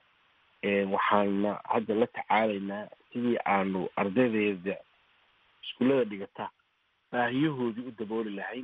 waxaana hadda la tacaalaynaa sidii aanu ardaydeeda iskuullada dhigata baahiyahoodii u dabooli lahayn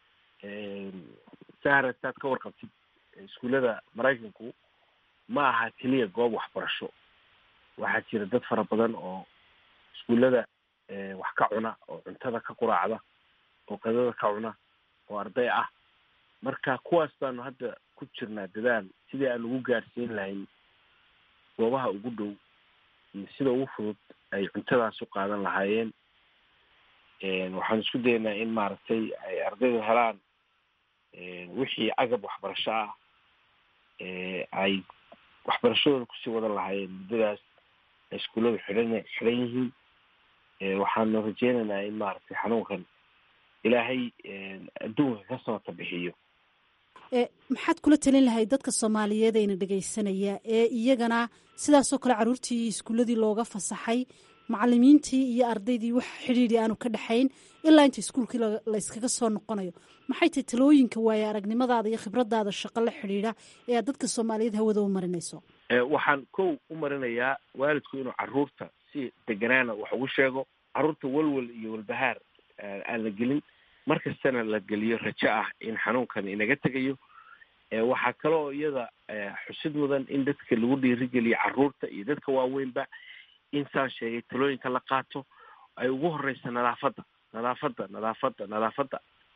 sahra saad ka warqabtid iskuullada maraykanku ma aha keliya goob waxbarasho waxaa jira dad fara badan oo iskuullada wax ka cuna oo cuntada ka quraacda oo qadada ka cuna oo arday ah marka kuwaas baanu hadda ku jirnaa dadaal sidii aan ugu gaadhsiin lahayn goobaha ugu dhow iyo sida ugu fudud ay cuntadaas u qaadan lahaayeen waxaan isku daynaa in maaragtay ay ardaydu helaan wixii agab waxbarasho ah ay waxbarashadooda kusii wadan lahaayeen muddadaas ay iskuulladu xidhan xidhan yihiin waxaanu rajeynaynaa in maaragtay xanuunkan ilaahay adduunka ka samata bixiyo maxaad kula talin lahayd dadka soomaaliyeed ayna dhegaysanaya ee iyagana sidaasoo kale carruurtii iskuulladii looga fasaxay macalimiintii iyo ardaydii wax xidhiidhi aanu ka dhexayn ilaa inta iskuulkii layskaga soo noqonayo maxay tahay talooyinka waaye aragnimadaada iyo khibradaada shaqo la xidhiidha ee aad dadka soomaaliyeed hawada u marinayso waxaan kow u marinayaa waalidku inuu caruurta si deganaana wax ugu sheego carruurta walwal iyo walbahaar aan la gelin mar kastana la geliyo rajo ah in xanuunkan inaga tegayo waxaa kale oo iyada xusid mudan in dadka lagu dhiirigeliyo carruurta iyo dadka waaweynba in saan sheegay talooyinka la qaato ay ugu horeysa nadaafadda nadaafadda nadaafadda nadaafadda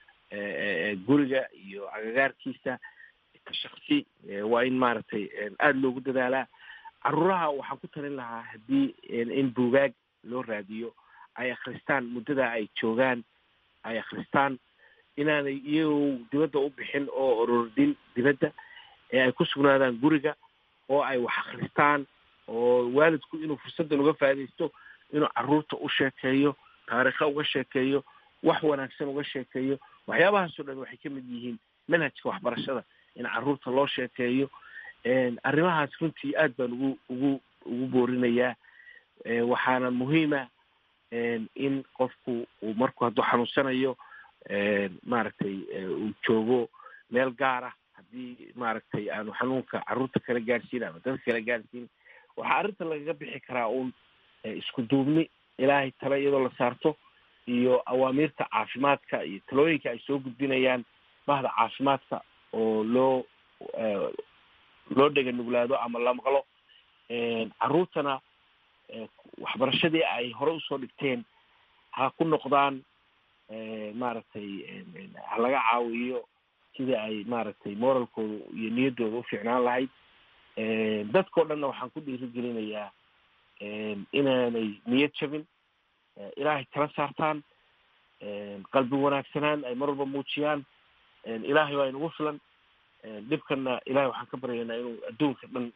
guriga iyo agagaarkiisa shaksi waa in maaragtay aada loogu dadaalaa caruuraha waxaan ku talin lahaa haddii in buugaag loo raadiyo ay akristaan muddada ay joogaan ay akristaan inaanay iyagoo dibadda u bixin oo orordin dibadda ee ay ku sugnaadaan guriga oo ay wax akristaan oo waalidku inuu fursaddan uga faaidaysto inuu carruurta u sheekeeyo taariikha uga sheekeeyo wax wanaagsan uga sheekeeyo waxyaabahaasoo dhan waxay ka mid yihiin manhajka waxbarashada in carruurta loo sheekeeyo arrimahaas runtii aad baan ugu ugu ugu boorinayaa waxaana muhiima in qofku uu marku hadduu xanuunsanayo maaragtay uu joogo meel gaara haddii maaragtay aanu xanuunka carruurta kala gaadhsiin ama dadka kala gaadhsiin waxaa arrinta lagaga bixi karaa uun isku duubni ilaahay tale iyadoo la saarto iyo awaamiirta caafimaadka iyo talooyinka ay soo gudbinayaan bahda caafimaadka oo loo loo dhega nuglaado ama la maqlo carruurtana waxbarashadii ay hore usoo dhigteen ha ku noqdaan maaragtay ha laga caawiyo sidii ay maaragtay moralkooda iyo niyaddooda u fiicnaan lahayd dadkao dhanna waxaan ku dhiirigelinayaa inaanay niyad jabin ilaahay tala saartaan qalbi wanaagsanaan ay mar walba muujiyaan ilaahay waa inugu filan dhibkanna ilahay waxaan ka baryaynaa inuu adduunka dhan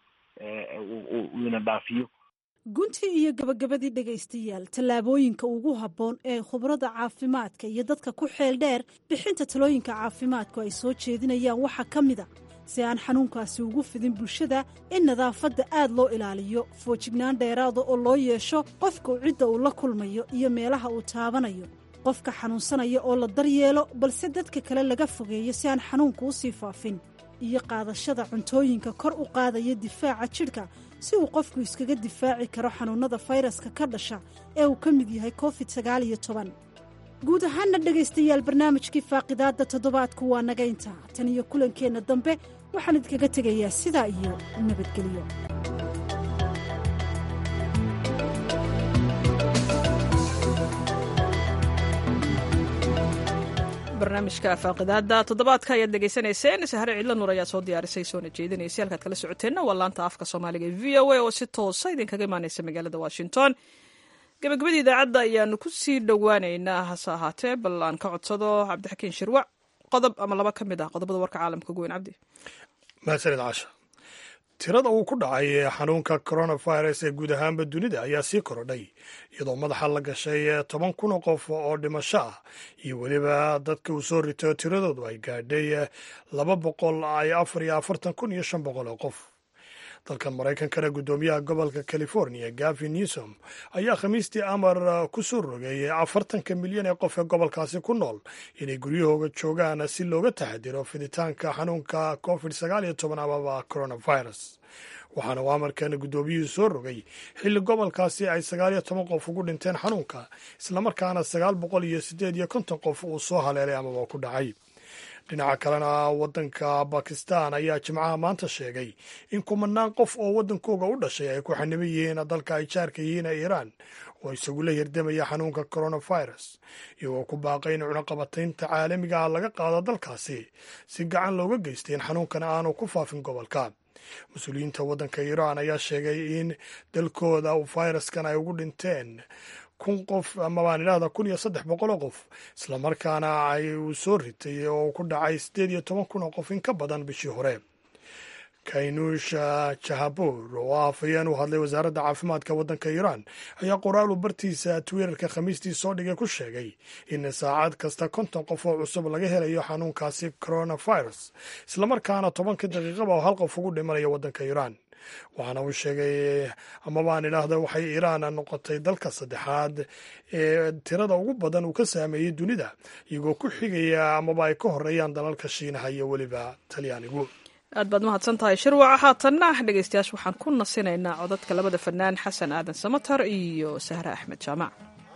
uu ina dhaafiyo guntii iyo gabagabadii dhegaystayaal tallaabooyinka ugu habboon ee khubrada caafimaadka iyo dadka ku xeel dheer bixinta talooyinka caafimaadku ay soo jeedinayaan waxaa ka mid a si aan xanuunkaasi ugu fidin bulshada in nadaafadda aad loo ilaaliyo foojignaan dheeraada oo loo yeesho qofka cidda uu la kulmayo iyo meelaha uu taabanayo qofka xanuunsanaya oo la daryeelo balse dadka kale laga fogeeyo si aan xanuunku u sii faafin iyo qaadashada cuntooyinka kor u qaadaya difaaca jidhka si uu qofku iskaga difaaci karo xanuunnada fayraska ka dhasha ee uu ka mid yahay covid sagaal iyo toban guud ahaanna dhegaystayaal barnaamijkii faaqidaadda toddobaadku waa naga intaa tan iyo kulankeenna dambe waxaan idinkaga tegayaa sidaa iyo nabadgelyo barnaamijka faaqidaada toddobaadka ayaad dhegaysanayseen sahare cidla nuur ayaa soo diyaarisay soona jeedinaysay halkaad kala socoteenna waa laanta afka soomaaliga e v o a oo si toosa idinkaga imaaneysa magaalada washington gabagabadii idaacadda ayaanu ku sii dhowaaneynaa hase ahaatee bal aan ka codsado cabdixakiin shirwac qodob ama laba ka mid ah qodobada warka caalamka ugu weyn cabdi mahadsanid casha tirada uu ku dhacay xanuunka coronavirus ee guud ahaanba dunida ayaa sii korodhay iyadoo madaxa la gashay toban kun oo qof oo dhimasho ah iyo weliba dadka uu soo rito tiradoodu ay gaadhay laba boqol iyo afar iyo afartan kun iyo shan boqol oo qof dalkan maraykankana guddoomiyaha gobolka california gavin newsom ayaa khamiistii amar ku soo rogay afartanka milyan ee qof ee gobolkaasi ku nool inay guryahooga joogaan si looga taxadiro fiditaanka xanuunka covid sagaal iyo toban amaba coronavirus waxaana uu amarkan guddoomiyuhu soo rogay xilli gobolkaasi ay sagaal iyo toban qof ugu dhinteen xanuunka islamarkaana sagaal boqol iyo siddeed iyo konton qof uu soo haleelay amaba ku dhacay dhinaca kalena waddanka bakistan ayaa jimcaha maanta sheegay in kumanaan qof oo waddankooga u dhashay ay ku xaniban yihiin dalka ay jaarka yihiin ee iiraan oo isagula hirdamaya xanuunka coronavirus iyagoo ku baaqay in cunaqabataynta caalamiga ah laga qaado dalkaasi si gacan looga geystay in xanuunkan aanu ku faafin gobolka mas-uuliyiinta waddanka iiraan ayaa sheegay in dalkooda fayraskan ay ugu dhinteen kun qof ama baan idhahda kun iyo saddex boqol oo qof islamarkaana ay uu soo ritay oo ku dhacay siddeed iyo toban kun oo qof in ka badan bishii hore kaynuusha jahabur oo ah afhayeen u hadlay wasaaradda caafimaadka waddanka iiraan ayaa qoraal uu bartiisa twitterka khamiistii soo dhigay ku sheegay in saacad kasta konton qof oo cusub laga helayo xanuunkaasi coronavirus islamarkaana tobanka daqiiqaba oo hal qof ugu dhimanayo waddanka iiraan waxaana uu sheegay amabaan idhaahda waxay iiraan noqotay dalka saddexaad ee tirada ugu badan uu ka saameeyey dunida iyagoo ku xigaya amaba ay ka horeeyaan dalalka shiinaha iyo weliba talyaanigu aad baad mahadsan tahay shirwaca haatanna dhegeystayaasha waxaan ku nasinaynaa codadka labada fanaan xasan aadan samatar iyo sahre axmed jaamac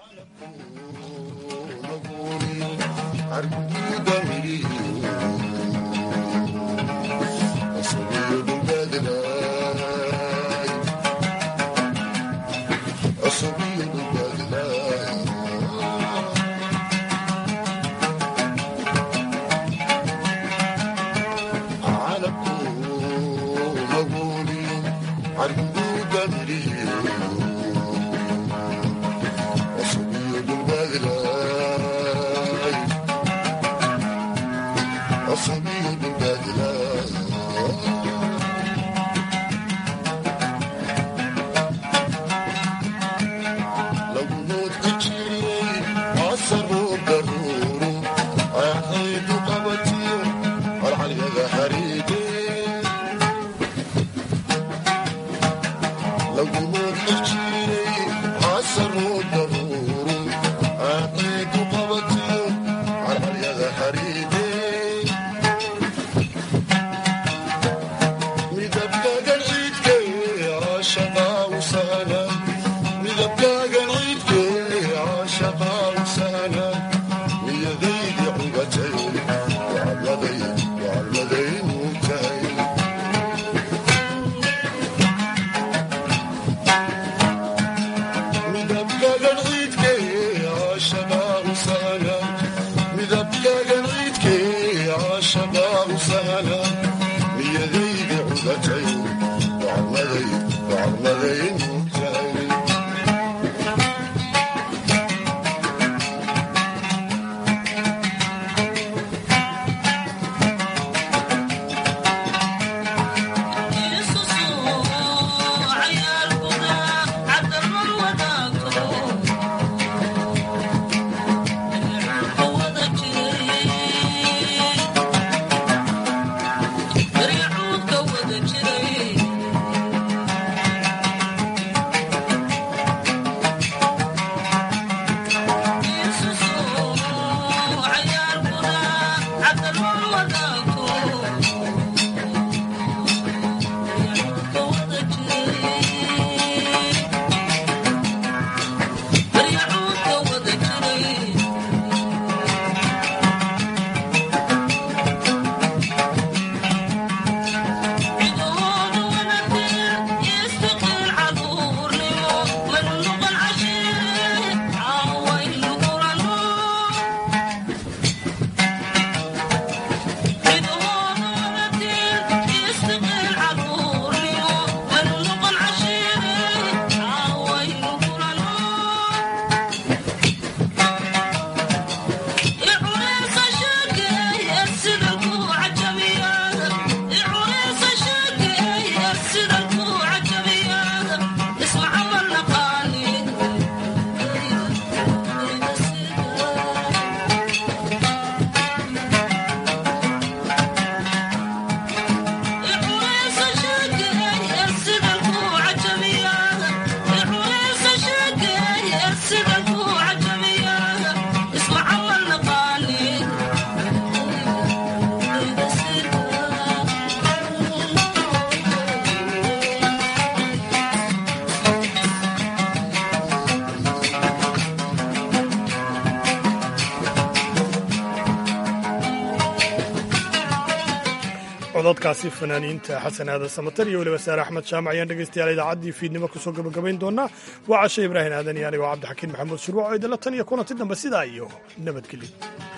cododkaasi fanaaniinta xasan aadan samatar iyo weliba saare axmed jaamac ayaan dhegaystayaal idaacaddii fiidnimo kusoo gabagabayn doonaa waa cashe ibraahim aadan iyo anigoo cabdixakiin maxamuud shurwac oo idinla tan iyo kulanti dambe sidaa iyo nabadgelyo